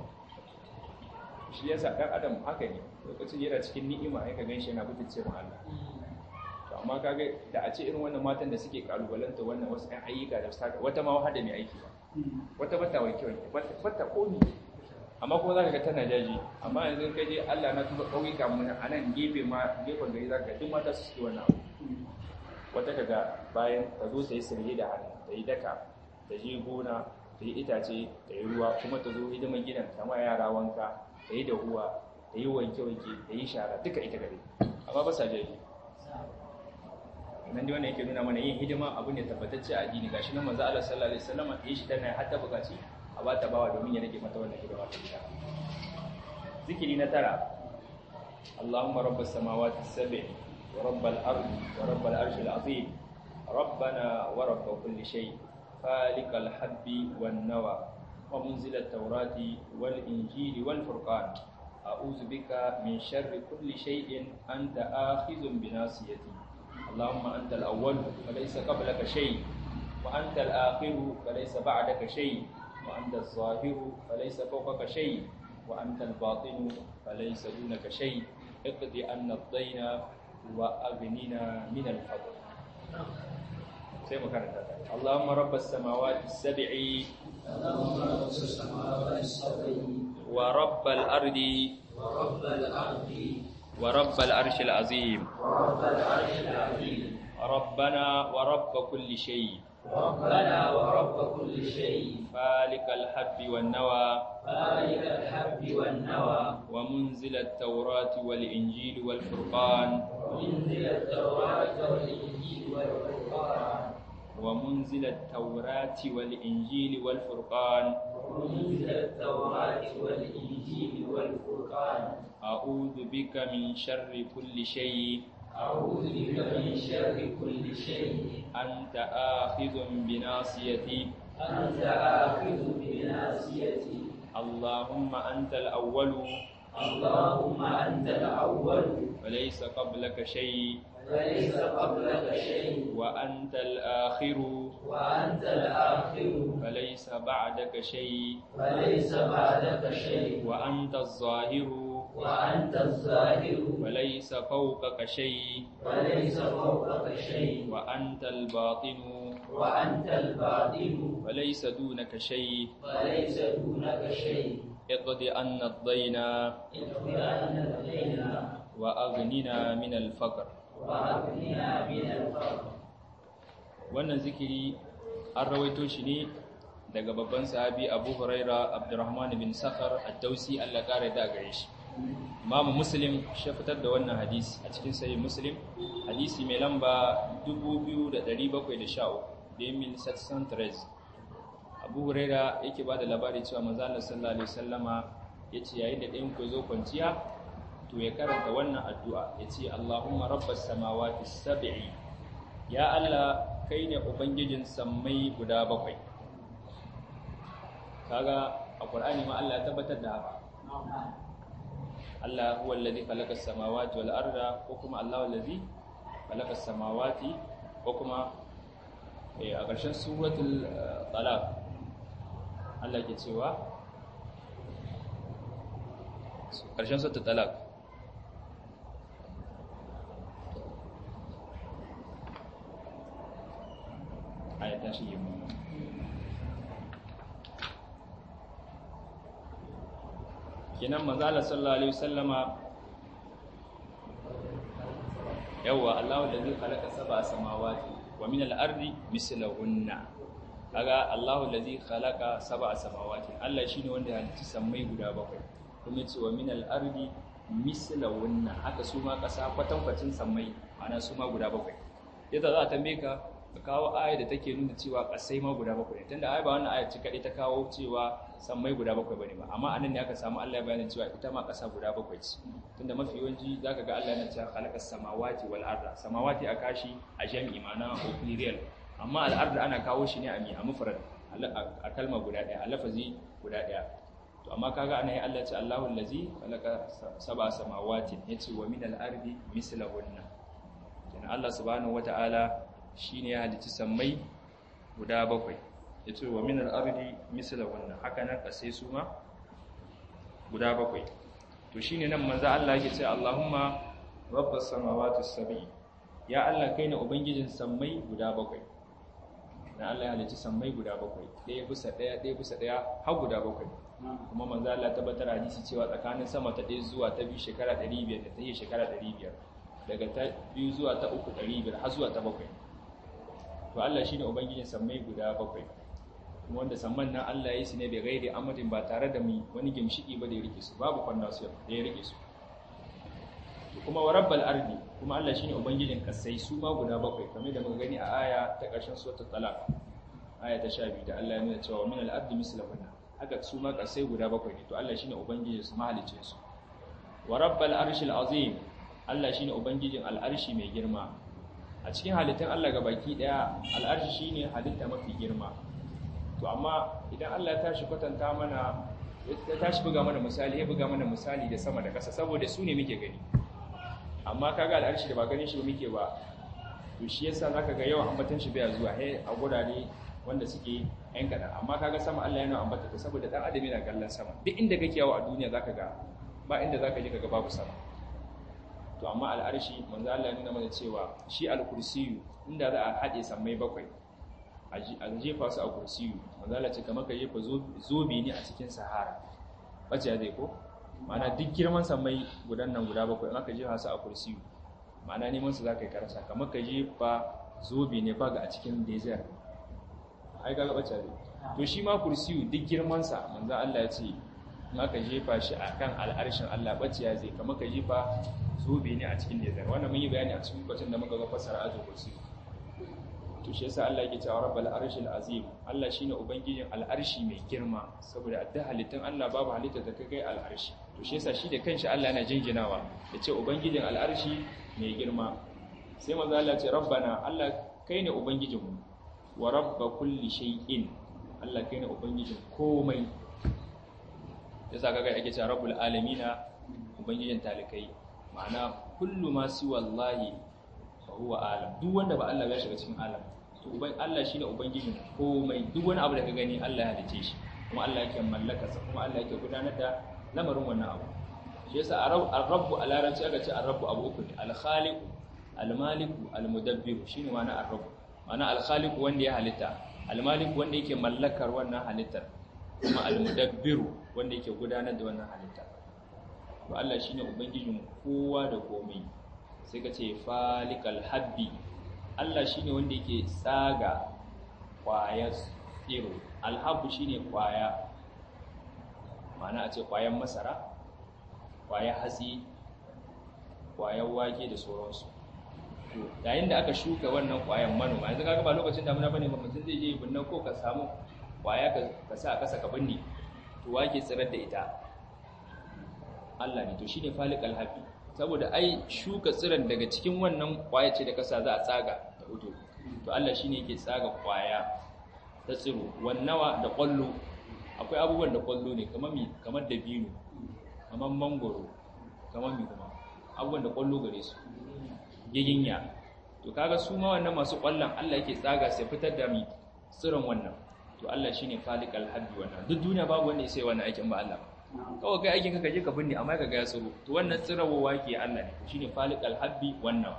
shi yasa dan adam haka ne lokacin yana cikin ni'ima ya ka ganshi yana butulce ma Allah to amma kaga da a ce irin wannan matan da suke kalubalanta wannan wasu ɗan ayyuka da saka wata ma wahada mai aiki ba wata bata wanke wanke bata komi amma kuma zaka ga tana jaji amma yanzu kai je Allah na tuba kauyuka mun a nan gefe ma gefen gari zaka ga duk mata su suke wannan abu wata kaga bayan ta zo ta yi sirri da hannu ta yi daka ta je gona ta yi itace ta yi ruwa kuma ta zo hidimar gidan ta ma yara wanka ta yi dahuwa ta yi wanke-wanke ta yi shara duka ita gare amma ba sa jaji nan dai wannan yake nuna mana yin hidima abu ne tabbatacce a addini gashi nan manzo Allah sallallahu alaihi wasallam ya shi tana hatta bukaci a ba ta bawa domin ya rage mata wannan hidima ta gida zikiri na tara Allahumma rabbas samawati sab'i wa rabbal ardi wa rabbal arshil azim ربنا ورب كل شيء خالق الحب والنوى ومنزل التوراة والإنجيل والفرقان أعوذ بك من شر كل شيء أنت آخذ بناصيتي اللهم أنت الأول فليس قبلك شيء وأنت الآخر فليس بعدك شيء وأنت الظاهر فليس فوقك شيء وأنت الباطن فليس دونك شيء اقضي أن الدين وأغننا من الفضل sai mu karanta ta Allahumma rabbas samawati sab'i wa rabbal ardi wa rabbal arshil azim ربنا ورب كل شيء ربنا ورب كل شيء فالق الحب والنوى فالق الحب والنوى ومنزل التوراة والإنجيل والفرقان ومنزل التوراة والإنجيل والفرقان ومنزل التوراة والإنجيل والفرقان ومنزل التوراة والإنجيل والفرقان أعوذ بك من شر كل شيء أعوذ بك من شر كل شيء أنت آخذ بناصيتي أنت آخذ بناصيتي اللهم أنت الأول اللهم أنت الأول وليس قبلك شيء وليس قبلك شيء وأنت الآخر وأنت الآخر فليس بعدك شيء وليس بعدك شيء وأنت الظاهر وأنت الظاهر وليس فوقك شيء وليس فوقك شيء وأنت الباطن وأنت الباطن وليس دونك شيء وليس دونك شيء اقض عنا الدين اغفرنا إلينا وأغننا من الفقر وأغننا من الفقر wannan zikiri an rawaito shi ne daga babban sahabi Abu Huraira Abdurrahman bin Sakhar ad-Dausi Allah kare da gare shi Imam Muslim shi fitar da wannan hadisi a cikin sahih Muslim hadisi mai lamba 2713 Demil Satsan Tres Abu Huraira yake ba da labari cewa manzo Allah sallallahu alaihi wasallama yace yayin da ɗayan ku zo kwanciya to ya karanta wannan addu'a yace Allahumma rabbas samawati sab'i ya Allah kai ne ubangijin sammai guda bakwai kaga a Qur'ani ma Allah ya tabbatar da haka Allah huwa alladhi khalaqa as-samawati wal arda ko kuma Allah allazi khalaqa as-samawati ko kuma a ƙarshen suratul talaq Allah ke cewa ƙarshen suratul talaq aya ta shige mu kenan manzala sallallahu alaihi wasallama yawa Allahu allazi khalaqa sab'a samawati wa min al-ardi mislahunna kaga Allahu allazi khalaqa sab'a samawati Allah shine wanda ya halicci sammai guda bakwai kuma yace wa min al-ardi mislahunna haka su ma kasa kwatankwacin sammai ana su ma guda bakwai yadda za a tambaye ka ka kawo aya da take nuna cewa kasai ma guda bakwai ne tunda aya ba wannan aya ce kadai ta kawo cewa sammai guda bakwai bane ba amma anan ne aka samu Allah ya bayyana cewa ita ma kasa guda bakwai ce tunda mafi yawanci zaka ga Allah yana cewa khalaqa samawati wal arda samawati a kashi a jami'i ma'ana plurial amma al arda ana kawo shi ne a mi a mufrad a kalma guda daya a lafazi guda daya to amma kaga ana yi Allah ce Allahu allazi khalaqa sab'a samawati yace wa min al ardi mislahunna kenan Allah subhanahu wataala shine ya halicci sammai guda bakwai yace wa min al-ardi misla wannan haka nan kasai su ma guda bakwai to shine nan manzo Allah yake cewa Allahumma rabbas samawati as-sab'i ya Allah kai ne ubangijin sammai guda bakwai dan Allah ya halicci sammai guda bakwai ɗaya bisa ɗaya ɗaya bisa ɗaya har guda bakwai kuma manzo Allah tabbatar hadisi cewa tsakanin sama ta ɗaya zuwa ta biyu shekara 500 da ta yi shekara 500 daga ta biyu zuwa ta uku 500 har zuwa ta bakwai to Allah shine ubangijin sammai guda bakwai kuma wanda samman nan Allah ya yi su ne da gairi amadin ba tare da mu wani gimshiki ba da ya rike su babu foundation da ya rike su kuma wa rabbal ardi kuma Allah shine ubangijin kasai su ma guda bakwai kamar da muka gani a aya ta ƙarshen suratul talaq aya ta 12 da Allah ya nuna cewa min al-ardi mislahunna haka su ma kasai guda bakwai ne to Allah shine ubangijin su mahalicin su wa rabbal arshil azim Allah shine ubangijin al-arshi mai girma a cikin halittun Allah ga baki daya al'arshi shine halitta mafi girma to amma idan Allah ya tashi kwatanta mana ya tashi buga mana misali ya buga mana misali da sama da ƙasa saboda su ne muke gani amma kaga al'arshi da ba ganin shi muke ba to shi yasa zaka ga yawan ambatan shi bai zuwa he a gurare wanda suke yan kadan amma kaga sama Allah yana ambata ta saboda dan adam yana kallon sama duk inda kake yawo a duniya zaka ga ba inda zaka je kaga babu sama to amma al'arshi manzo Allah ya nuna mana cewa shi al-kursiyu inda za a hade sammai bakwai a jefa su a kursiyu manzo Allah ce kamar ka jefa zobe ne a cikin sahara bace zai ko ma'ana duk girman sammai gudan nan guda bakwai in aka jefa su a kursiyu ma'ana neman su zaka yi karasa kamar ka jefa zobe ne baga a cikin desert ai ga bace ne to shi ma kursiyu duk girman sa manzo Allah ya ce in aka jefa shi akan al'arshin Allah bace ya zai kamar ka jefa zobe ne a cikin desert wannan mun yi bayani a cikin lokacin da muka ga fasara azu kursiyu to shi yasa Allah yake cewa rabbal arshil azim Allah shine ubangijin al'arshi mai girma saboda adda halittun Allah babu halitta da kai al'arshi to shi yasa shi da kanshi Allah yana jinjinawa ya ce ubangijin al'arshi mai girma sai manzo Allah ce rabbana Allah kai ne ubangijinmu wa rabba kulli shay'in Allah kai ne ubangijin komai yasa kaga ake cewa rabbul alamina ubangijin talikai ma'ana kullu ma siwa wallahi fa huwa alam duk wanda ba Allah ya shiga cikin alam to uban Allah shine ubangijin komai duk wani abu da ka gani Allah ya halice shi kuma Allah yake mallaka sa kuma Allah yake gudanar da lamarin wannan abu shi yasa ar-rabbu a larabci aka ce ar-rabbu abu uku ne al-khaliq al-malik al-mudabbir shine ma'ana ar-rabb ma'ana al-khaliq wanda ya halitta al-malik wanda yake mallakar wannan halittar kuma al-mudabbir wanda yake gudanar da wannan halitta to Allah shine ubangijin kowa da komai sai ka ce falikal habbi Allah shine wanda yake tsaga kwayar tsiro alhabbu shine kwaya ma'ana a ce kwayan masara kwayar hatsi kwayar wake da sauransu to yayin da aka shuka wannan kwayan manoma yanzu kaga ba lokacin damuna bane ba mutum zai je binnan ko ka samu kwaya ka sa a kasa ka binne to wake tsirar da ita Allah ne to shine falikal habbi saboda ai shuka tsiran daga cikin wannan kwaya ce da kasa za a tsaga da hudu to Allah shine yake tsaga kwaya ta tsiro wannawa da kwallo akwai abubuwan da kwallo ne kamar mi kamar dabino kamar mangoro kamar mi kuma abubuwan da kwallo gare su giginya to kaga su ma wannan masu kwallon Allah yake tsaga sai fitar da mi tsiron wannan to Allah shine falikal habbi wannan duk duniya babu wanda ya sai wannan aikin ba Allah ba kawai kai aikin ka je ka binne amma ka ga ya tsiro to wannan tsirawowa ke Allah ne shine falikal habbi wannan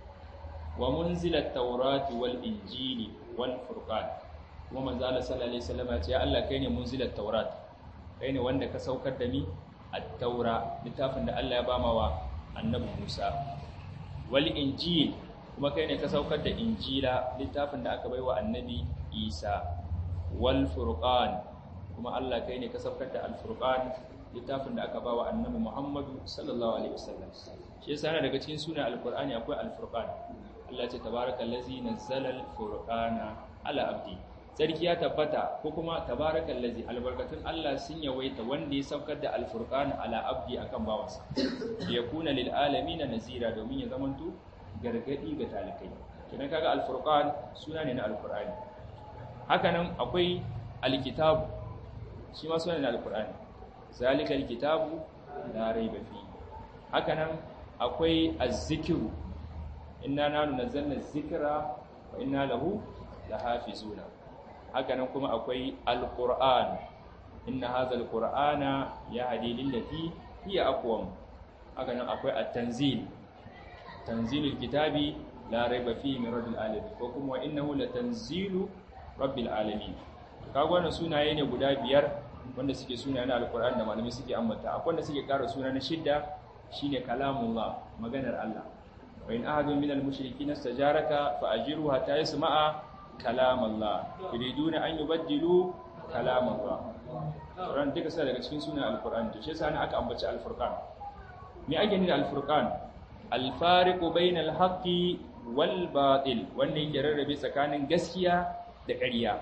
wa munzilat tawrati wal injili wal furqan kuma manzo Allah sallallahu alaihi wasallam ya ce ya Allah kai ne munzilat tawrat kai ne wanda ka saukar da ni at-taura littafin da Allah ya bama wa annabi Musa wal injil kuma kai ne ka saukar da injila littafin da aka baiwa annabi Isa wal furqan kuma Allah kai ne ka saukar da al-furqan littafin da aka ba wa annabi Muhammadu sallallahu alaihi wasallam shi yasa yana daga cikin sunan al-Qur'ani akwai al-furqan Allah ce tabarakallazi nazzala al-furqana ala abdi sarki ya tabbata ko kuma tabarakallazi albarkatun Allah sun yawaita wanda ya saukar da al-furqan ala abdi akan bawansa yakuna lil alamin nazira domin ya zamanto gargadi ga talikai kidan kaga al-furqan suna ne na al-Qur'ani hakanan akwai al-kitab shi ma sunan al-Qur'ani zalika al-kitabu la raiba fi hakanan akwai az-zikru inna nanu nazzalna az-zikra wa inna lahu lahafizuna hakanan kuma akwai al-Qur'an inna hadha al-Qur'ana yahdi lillati hiya aqwam hakanan akwai at-tanzil tanzilul kitabi la raiba fihi min rabbil alamin ko kuma wa innahu latanzilu rabbil alamin kaga wannan sunaye ne guda biyar wanda suke suna na alkur'ani da malamai suke ambata akwai wanda suke ƙara suna na shidda shine kalamullah maganar Allah wa in ahadun min al-mushrikeena istajaraka fa ajiru hatta yasma'a kalamallah yuriduna an yubaddilu kalamallah ran duka sai daga cikin sunan alkur'ani to shi yasa aka ambaci al-furqan me ake nufi da al-furqan al-fariqu bainal haqqi wal batil wanda yake rarrabe tsakanin gaskiya da ƙarya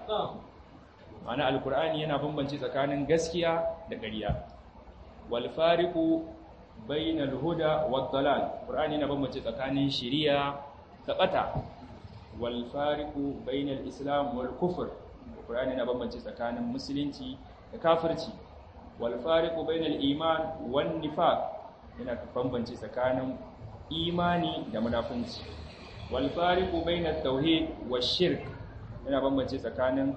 ma'ana alkur'ani yana bambance tsakanin gaskiya da ƙarya wal fariqu bainal huda wad dalal qur'ani yana bambance tsakanin shari'a da bata wal fariqu bainal islam wal kufr qur'ani yana bambance tsakanin musulunci da kafirci wal fariqu bainal iman wan nifaq yana bambance tsakanin imani da munafunci wal fariqu bainat tauhid wash shirk yana bambance tsakanin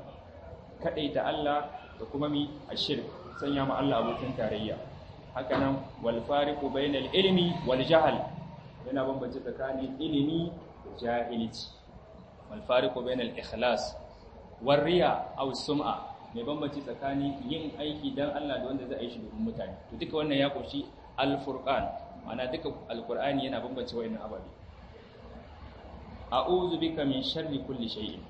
ta Allah da kuma mi ashirk sanya ma Allah abokin tarayya hakanan wal fariqu bainal ilmi wal jahl yana bambance tsakanin ilimi da jahilci wal fariqu bainal ikhlas war riya aw sum'a mai bambance tsakanin yin aiki dan Allah da wanda zai yi shi domin mutane to duka wannan ya koshi al furqan ma'ana duka alqur'ani yana bambance wayannan ababe a'udhu bika min sharri kulli shay'in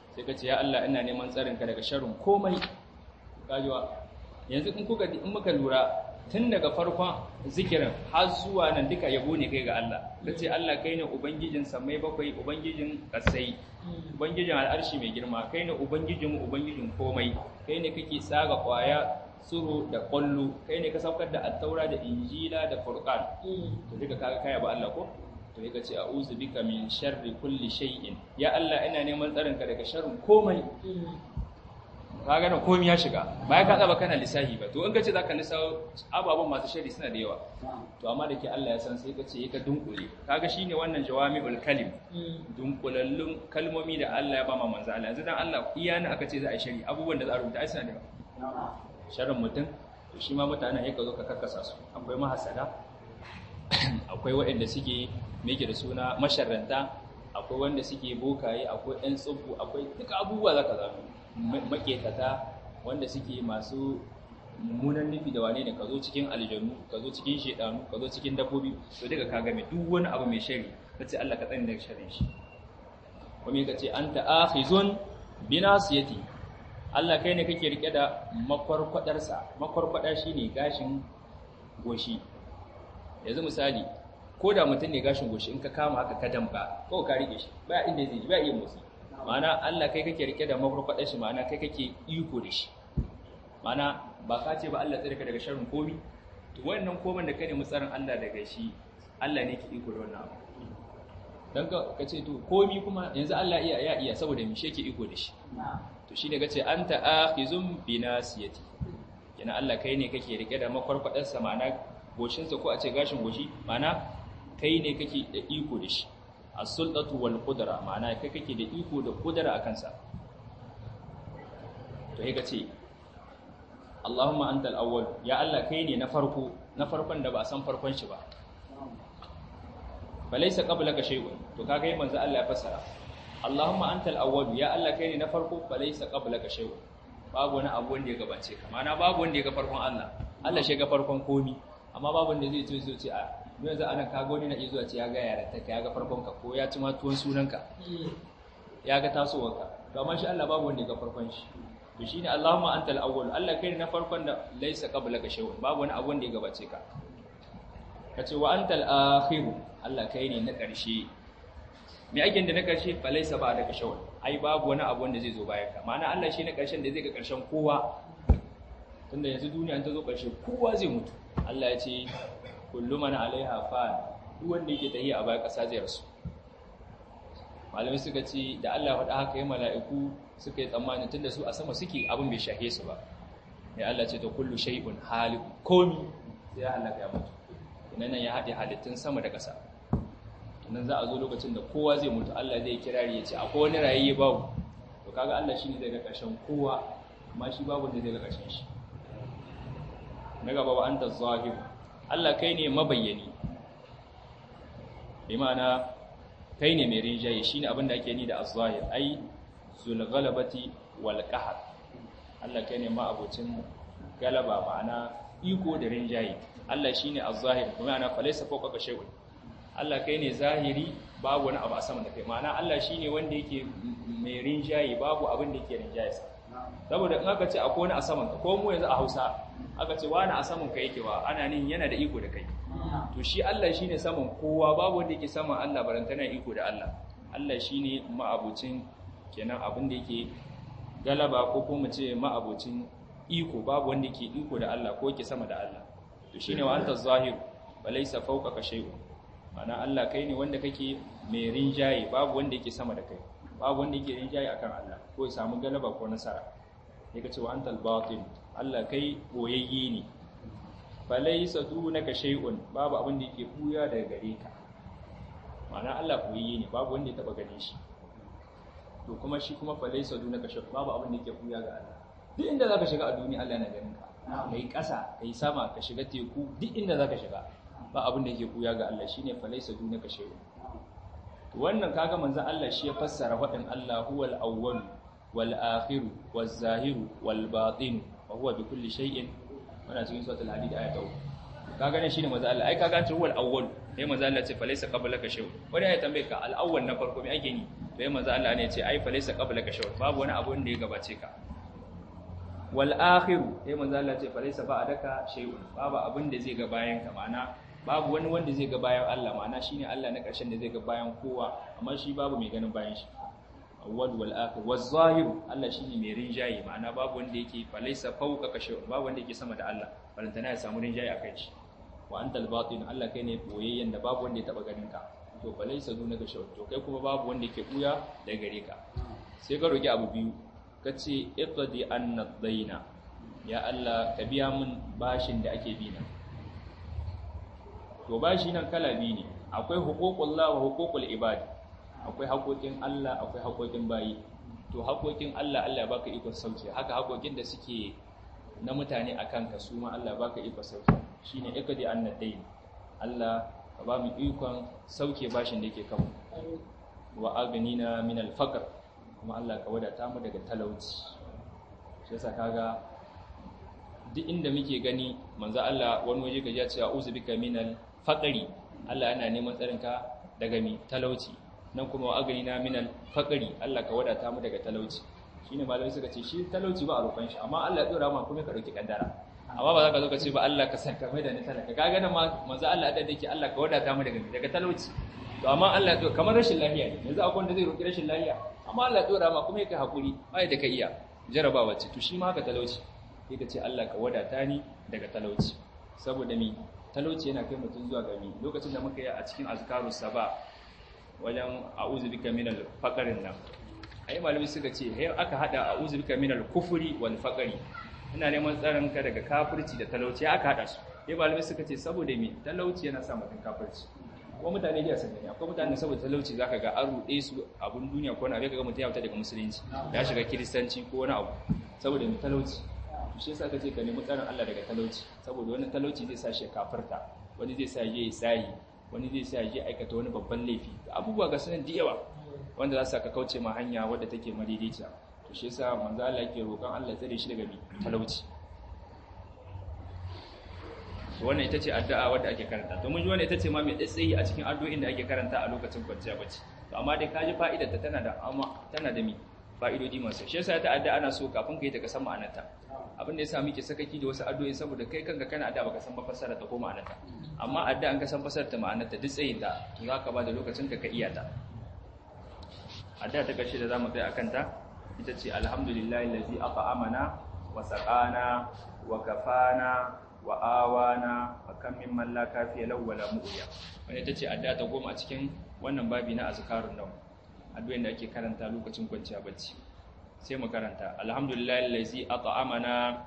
sai ka ce ya Allah ina neman tsarin ka daga sharrin komai kajiwa yanzu in kuka in muka lura tun daga farkon zikirin har zuwa nan duka yabo ne kai ga Allah kace Allah kai ne ubangijin samai bakwai ubangijin kasai ubangijin al'arshi mai girma kai ne ubangijin ubangijin komai kai ne kake tsaga kwaya tsuro da kwallo kai ne ka saukar da attaura da injila da furqan to duka kaga kai ba Allah ko to yake ce a'udhu bika min sharri kulli shay'in ya Allah ina neman tsarin ka daga sharrin komai ka gane komai ya shiga baya ka tsaba kana lissahi ba to in ka ce zaka lissawo ababen masu shari suna da yawa to amma da ke Allah ya san sai ka ce ka dunkule kaga shine wannan jawami'ul kalim dunkulallun kalmomi da Allah ya ba ma manzo Allah yanzu dan Allah iya ne aka ce za a yi shari abubuwan da za a rubuta ai suna da yawa sharrin mutum to shi ma mutanen ya ka zo ka karkasa su akwai mahasada akwai waɗanda suke meke da suna masharranta akwai wanda suke bokaye akwai ɗan tsubbu akwai duka abubuwa za ka zama maketata wanda suke masu mummunan nufi da wane ne ka zo cikin aljanu ka zo cikin shedanu ka zo cikin dabbobi to daga ka game duk wani abu mai shari ka ce Allah ka tsani daga sharin shi kuma ka ce anta akhizun binasiyati Allah kai ne kake rike da makwarkwadarsa makwarkwada shine gashin goshi yanzu misali ko da mutum ne gashin goshi in ka kama haka ka damka ko ka rike shi ba inda zai ji ba iya motsi ma'ana Allah kai kake rike da makwarkwadar shi ma'ana kai kake iko da shi ma'ana ba ka ce ba Allah tsare ka daga sharrin komi to wannan koman da kane mutsarin Allah daga shi Allah ne ke iko da wannan abu dan ka ce to komi kuma yanzu Allah iya ya iya saboda mi shi yake iko da shi to shine kace anta akhizum binasiyati yana Allah kai ne kake rike da makwarkwadar sa ma'ana goshin sa ko a ce gashin goshi ma'ana kai ne kake da iko da shi as-sultatu wal qudra ma'ana kai kake da iko da kudura akan sa to sai kace Allahumma antal awwal ya Allah kai ne na farko na farkon da ba a san farkon shi ba balaysa qablaka shay'un to kaga yi manzo Allah ya fassara Allahumma antal awwal ya Allah kai ne na farko balaysa qablaka shay'un babu wani abu wanda ya gabace ka mana babu wanda ya ga farkon Allah Allah shi ga farkon komi amma babu wanda zai ce ce a yanzu anan kaga wani na iya zuwa ce ya ga yaran ta ya ga farkon ka ko ya ci ma tuwon sunanka ya ga tasowarka to amma shi Allah babu wanda ya ga farkon shi to shine Allahumma antal awwal Allah kai na farkon da laysa qablaka shay'un babu wani abu wanda ya gabace ka kace wa antal akhir Allah kai ne na ƙarshe me ake da na ƙarshe fa laysa ba'daka shay'un ai babu wani abu wanda zai zo bayan ka ma'ana Allah shi ne ƙarshen da zai ga ƙarshen kowa tunda yanzu duniya ta zo ƙarshe kowa zai mutu Allah ya ce kullu man alaiha fan duk wanda yake tahiya a bayan ƙasa zai rasu malamai suka ce da Allah faɗa haka yi mala'iku suka yi tsammanin tun da su a sama suke abin bai shahe su ba ya Allah ce ta kullu shay'un halik komi sai ya halaka ya mutu nan ya haɗe halittun sama da ƙasa nan za a zo lokacin da kowa zai mutu Allah zai kirari ya ce akwai wani rayayye babu to kaga Allah shine zai ga ƙarshen kowa amma shi babu da zai ga ƙarshen shi na gaba wa anta zahir Allah kai ne mabayyani bi ma'ana kai ne mai rinjaye shine abin da ake ni da az-zahir ai zul ghalabati wal qahr Allah kai ne ma abocin galaba ma'ana iko da rinjaye Allah shine az-zahir kuma ana falaysa fawqa shay'un Allah kai ne zahiri babu wani abu a sama da kai ma'ana Allah shine wanda yake mai rinjaye babu abin da yake rinjaye sa saboda in aka ce akwai wani a saman ka ko mu yanzu a Hausa aka ce wani a saman ka yake wa ana nin yana da iko da kai to shi Allah shine saman kowa babu wanda yake saman Allah barantana iko da Allah Allah shine ma'abucin kenan abin da yake galaba ko kuma ce ma'abucin iko babu wanda yake iko da Allah ko yake sama da Allah to shine wa anta zahir balaysa fawqaka shay'un ana Allah kai ne wanda kake mai rinjaye babu wanda yake sama da kai babu wanda yake rinjaye akan Allah ko ya samu galaba ko nasara yake cewa antal batin Allah kai boyayye ne falaysa dunaka shay'un babu abin da yake buya daga gare ka ma'ana Allah boyayye ne babu wanda ya taba gane shi to kuma shi kuma falaysa dunaka shay'un babu abin da yake buya ga Allah duk inda zaka shiga a duniya Allah yana ganin ka kai ƙasa kai sama ka shiga teku duk inda zaka shiga ba abin da yake buya ga Allah shine falaysa dunaka shay'un to wannan kaga manzon Allah shi ya fassara wadin Allah huwal awwal wal akhir waz zahir wal batin wa huwa bi kulli shay'in wannan cikin suratul hadid ayat 3 kaga ne shine manzo Allah ai kaga an ce huwal awwal sai manzo Allah ce falaysa qablaka shay wani ya tambaye ka al awwal na farko me ake ni sai manzo Allah ne ce ai falaysa qablaka shay babu wani abu da ya gabace ka wal akhiru sai manzo Allah ce falaysa ba'daka shay babu abin da zai ga bayan ka ma'ana babu wani wanda zai ga bayan Allah ma'ana shine Allah na ƙarshen da zai ga bayan kowa amma shi babu mai ganin bayan shi awwal wal akhir waz zahir Allah shine mai rinjaye ma'ana babu wanda yake falaysa fawqa kashi babu wanda yake sama da Allah balantana ya samu rinjaye akan shi wa antal batin Allah kai ne boyayyen da babu wanda ya taba ganin ka to falaysa duna kashi to kai kuma babu wanda yake buya da gare ka sai ka roki abu biyu kace iqdi anna daina ya Allah ka biya min bashin da ake bi na to bashi nan kala biyu ne akwai huququllah wa huququl ibad akwai haƙoƙin Allah akwai haƙoƙin bayi to haƙoƙin Allah Allah baka ikon sauke haka haƙoƙin da suke na mutane akan ka su ma Allah baka ikon sauke shine ikadi annadain Allah ka ba mu ikon sauke bashin da yake kanmu wa aghnina min al-faqr kuma Allah ka wadata mu daga talauci shi yasa kaga duk inda muke gani manzo Allah wani waje ka ji cewa uzu bika min al-faqri Allah yana neman tsarinka daga mi talauci nan kuma wa agani na minal faqri Allah ka wadata mu daga talauci shine malamai suka ce shi talauci ba a roƙon shi amma Allah ya dora ma kuma ka dauki kaddara amma ba za ka zo ka ce ba Allah ka saka mai da ni talaka kaga nan ma manzo Allah da yake Allah ka wadata mu daga daga talauci to amma Allah ya kamar rashin lafiya ne yanzu akwai wanda zai roƙi rashin lafiya amma Allah ya dora ma kuma yake hakuri bai da ka iya jarabawa ce to shi ma haka talauci sai ka ce Allah ka wadata ni daga talauci saboda mi talauci yana kai mutum zuwa ga mi lokacin da muka yi a cikin azkarus saba wajen a'udhu bika minal faqrin nan ai malami suka ce hay aka hada a'udhu bika minal kufri wal faqri ina neman tsaron ka daga kafirci da talauci aka hada su sai malami suka ce saboda me talauci yana sa mutum kafirci ko mutane da sun gani akwai mutane saboda talauci zaka ga an rude su abun duniya ko wani abu kaga mutum ya fita daga musulunci ya shiga kiristanci ko wani abu saboda me talauci shi yasa kace ka nemi tsaron Allah daga talauci saboda wani talauci zai sa shi kafirta wani zai sa je tsayi wani zai sa je aikata wani babban laifi abubuwa ga sanan da yawa wanda za su ka kauce ma hanya wadda take madaidaiciya to shi yasa manzo Allah yake roƙon Allah tsare shi daga talauci to wannan ita ce addu'a wadda ake karanta to mun ji wannan ita ce ma mai tsayi a cikin addu'o'in da ake karanta a lokacin kwanciya bacci to amma dai kaji fa'idar ta tana da amma tana da mi fa'idodi masu shi yasa ta addu'a ana so kafin ka yi ta ka san ma'anarta abin da yasa muke sakaki da wasu addu'o'i saboda kai kanka kana addu'a baka san ba fassara ta ko ma'anarta amma addu'a an ka san fassara ta ma'anarta duk tsayin ta to zaka ba da lokacin ka ka iya ta addu'a ta karshe da zamu kai akan ta ita ce alhamdulillahi allazi at'amana wa saqana wa kafana wa awana wa kam min man la kafiya lahu wala mu'ya wannan ita ce addu'a ta goma a cikin wannan babi na azkarun nan addu'ar da ake karanta lokacin kwanciya bacci sai mu karanta alhamdulillahi allazi at'amana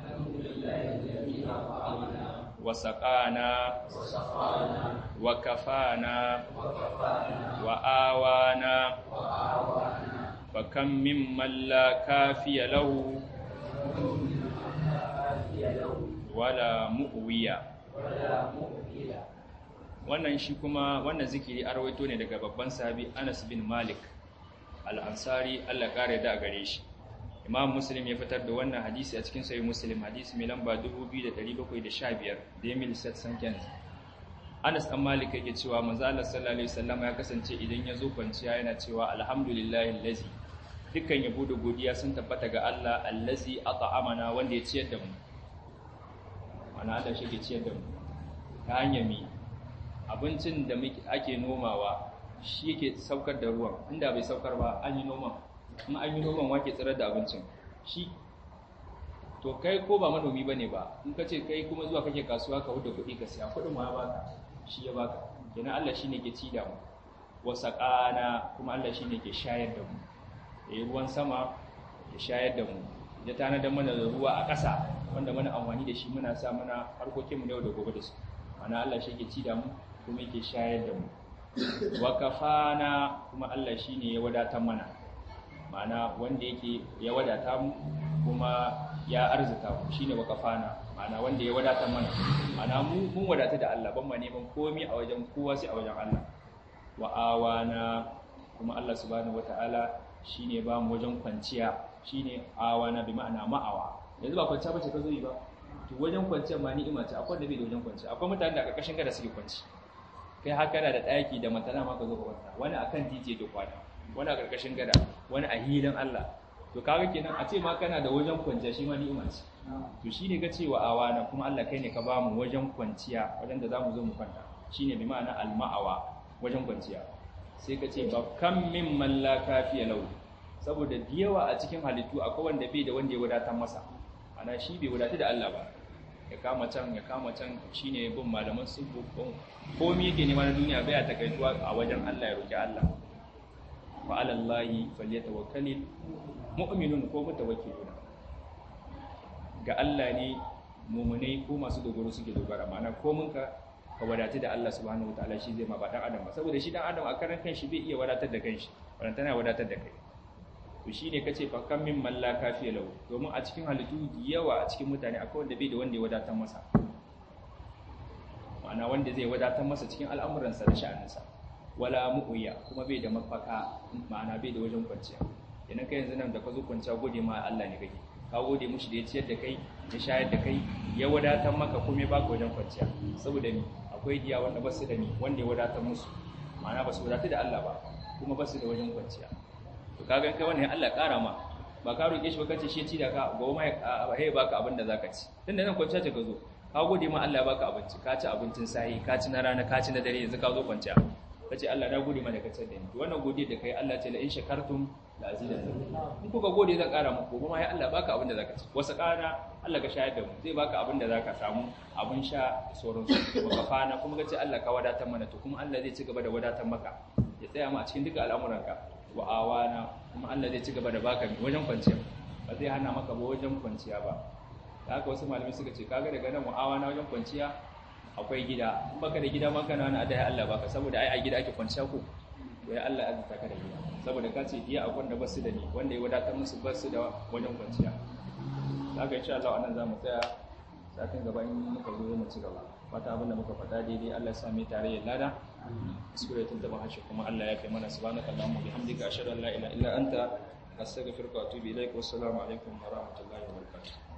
wa saqana wa kafana wa awana fa kam mimman la kafiya lahu wala mu'wiya wannan shi kuma wannan zikiri an rawaito ne daga babban sahabi Anas bin Malik al-Ansari Allah kare da gare shi Imam Muslim ya fitar da wannan hadisi a cikin sahih Muslim hadisi mai lamba 2715 da Emil Satsankens Anas dan Malik yake cewa manzo Allah sallallahu alaihi wasallam ya kasance idan ya zo kwanciya yana cewa alhamdulillahi allazi dukkan yabo da godiya sun tabbata ga Allah allazi at'amana wanda ya ciyar da mu mana Allah shi ke ciyar da mu ta hanyar mi abincin da ake nomawa shi yake saukar da ruwan inda bai saukar ba an yi noman in an yi noman wake tsirar da abincin shi to kai ko ba manomi ba ne ba in ka ce kai kuma zuwa kake kasuwa ka huda kuɗi ka siya kuɗin ma ya baka shi ya baka kenan Allah shi ne ke ci da mu wasa ƙana kuma Allah shi ne ke shayar da mu ya yi ruwan sama ya shayar da mu ya tanadar mana da ruwa a ƙasa wanda muna amfani da shi muna sa muna harkokinmu yau da gobe da su mana Allah shi ke ci da mu kuma yake shayar da mu wa kafana kuma Allah shi ne ya wadatar mana mana wanda yake ya wadata mu kuma ya arzuta mu shine wa kafana mana wanda ya wadatar mana mana mu mun wadata da Allah ban ma neman komai a wajen kowa sai a wajen Allah wa awana kuma Allah subhanahu wataala shine ba mu wajen kwanciya shine awana bi ma'ana ma'awa yanzu ba kwanciya bace ka zo yi ba to wajen kwanciyar ma ni'ima ce akwai da bai da wajen kwanciya akwai mutane da a ƙarƙashin gada suke kwanci kai haka da ɗaki da matana ma ka zo ka kwanta wani akan titi da kwana wani a ƙarƙashin gada wani a hilin Allah to kaga kenan a ce ma kana da wajen kwanciya shi ma ni'ima ce to shine ka ce wa awana kuma Allah kai ne ka ba mu wajen kwanciya wajen da zamu zo mu kwanta shine bi ma'ana al-ma'awa wajen kwanciya sai ka ce ba kam min man la kafiya lahu saboda da yawa a cikin halittu akwai wanda bai da wanda ya wadatar masa ana shi bai wadatu da Allah ba ya kama can ya kama can shine bin malaman subu komai yake nema na duniya bai ta kaituwa a wajen Allah ya roki Allah wa ala Allahi falyatawakkalul mu'minun ko mutawakkilun ga Allah ne mu'minai ko masu dogaro suke dogara ma'ana ko mun ka ka wadatu da Allah subhanahu wataala shi zai ma ba dan adam ba saboda shi dan adam a karan kanshi bai iya wadatar da kanshi wannan tana wadatar da kai to shine kace fa kam min man la kafiya lahu domin a cikin halittu yawa a cikin mutane akwai wanda bai da wanda ya wadatar masa ma'ana wanda zai wadatar masa cikin al'amuransa da sha'aninsa wala mu'uya kuma bai da mafaka ma'ana bai da wajen kwanciya idan kai yanzu nan da ka zo kwanciya gode ma Allah ne kake ka gode mushi da ya ciyar da kai ya shayar da kai ya wadatar maka kuma ya baka wajen kwanciya saboda ni akwai diya wanda ba su da ni wanda ya wadatar musu ma'ana ba su wadatu da Allah ba kuma ba su da wajen kwanciya to kaga kai wannan Allah ƙara ma ba ka roƙe shi ba kace shi ci da ka gobe mai ba sai baka abin da zaka ci tunda nan kwanciya ce ka zo ka gode ma Allah ya baka abinci ka ci abincin sahi ka ci na rana ka ci na dare yanzu ka zo kwanciya kace Allah na gode mana kace da ni to wannan godiya da kai Allah ce la in shakartum la azidannakum in kuka gode zan ƙara muku kuma ya Allah baka abin da zaka ci wasu ƙara Allah ka shayar da mu zai baka abin da zaka samu abin sha da sauransu wa kafana kuma kace Allah ka wadatar mana to kuma Allah zai ci gaba da wadatar maka ya tsaya mu a cikin duka al'amuranka wa awana kuma Allah zai ci gaba da baka wajen kwanciya ba zai hana maka ba wajen kwanciya ba da haka wasu malamai suka ce kaga daga nan wa awana wajen kwanciya akwai gida in baka da gida ma kana wani adai Allah baka saboda ai a gida ake kwanciya ko to ya Allah azza ka da gida saboda ka ce iya akwai wanda basu da ni wanda ya wadatar musu basu da wajen kwanciya haka insha Allah anan zamu tsaya satin gaba in muka zo mu ci gaba fata abin da muka faɗa daidai Allah ya sa mu tare ya lada kuskure tun da harshe kuma Allah ya kai mana subhanaka allahumma bihamdika ashhadu an la ilaha illa anta astaghfiruka wa atubu ilaik wa assalamu alaikum wa rahmatullahi wa barakatuh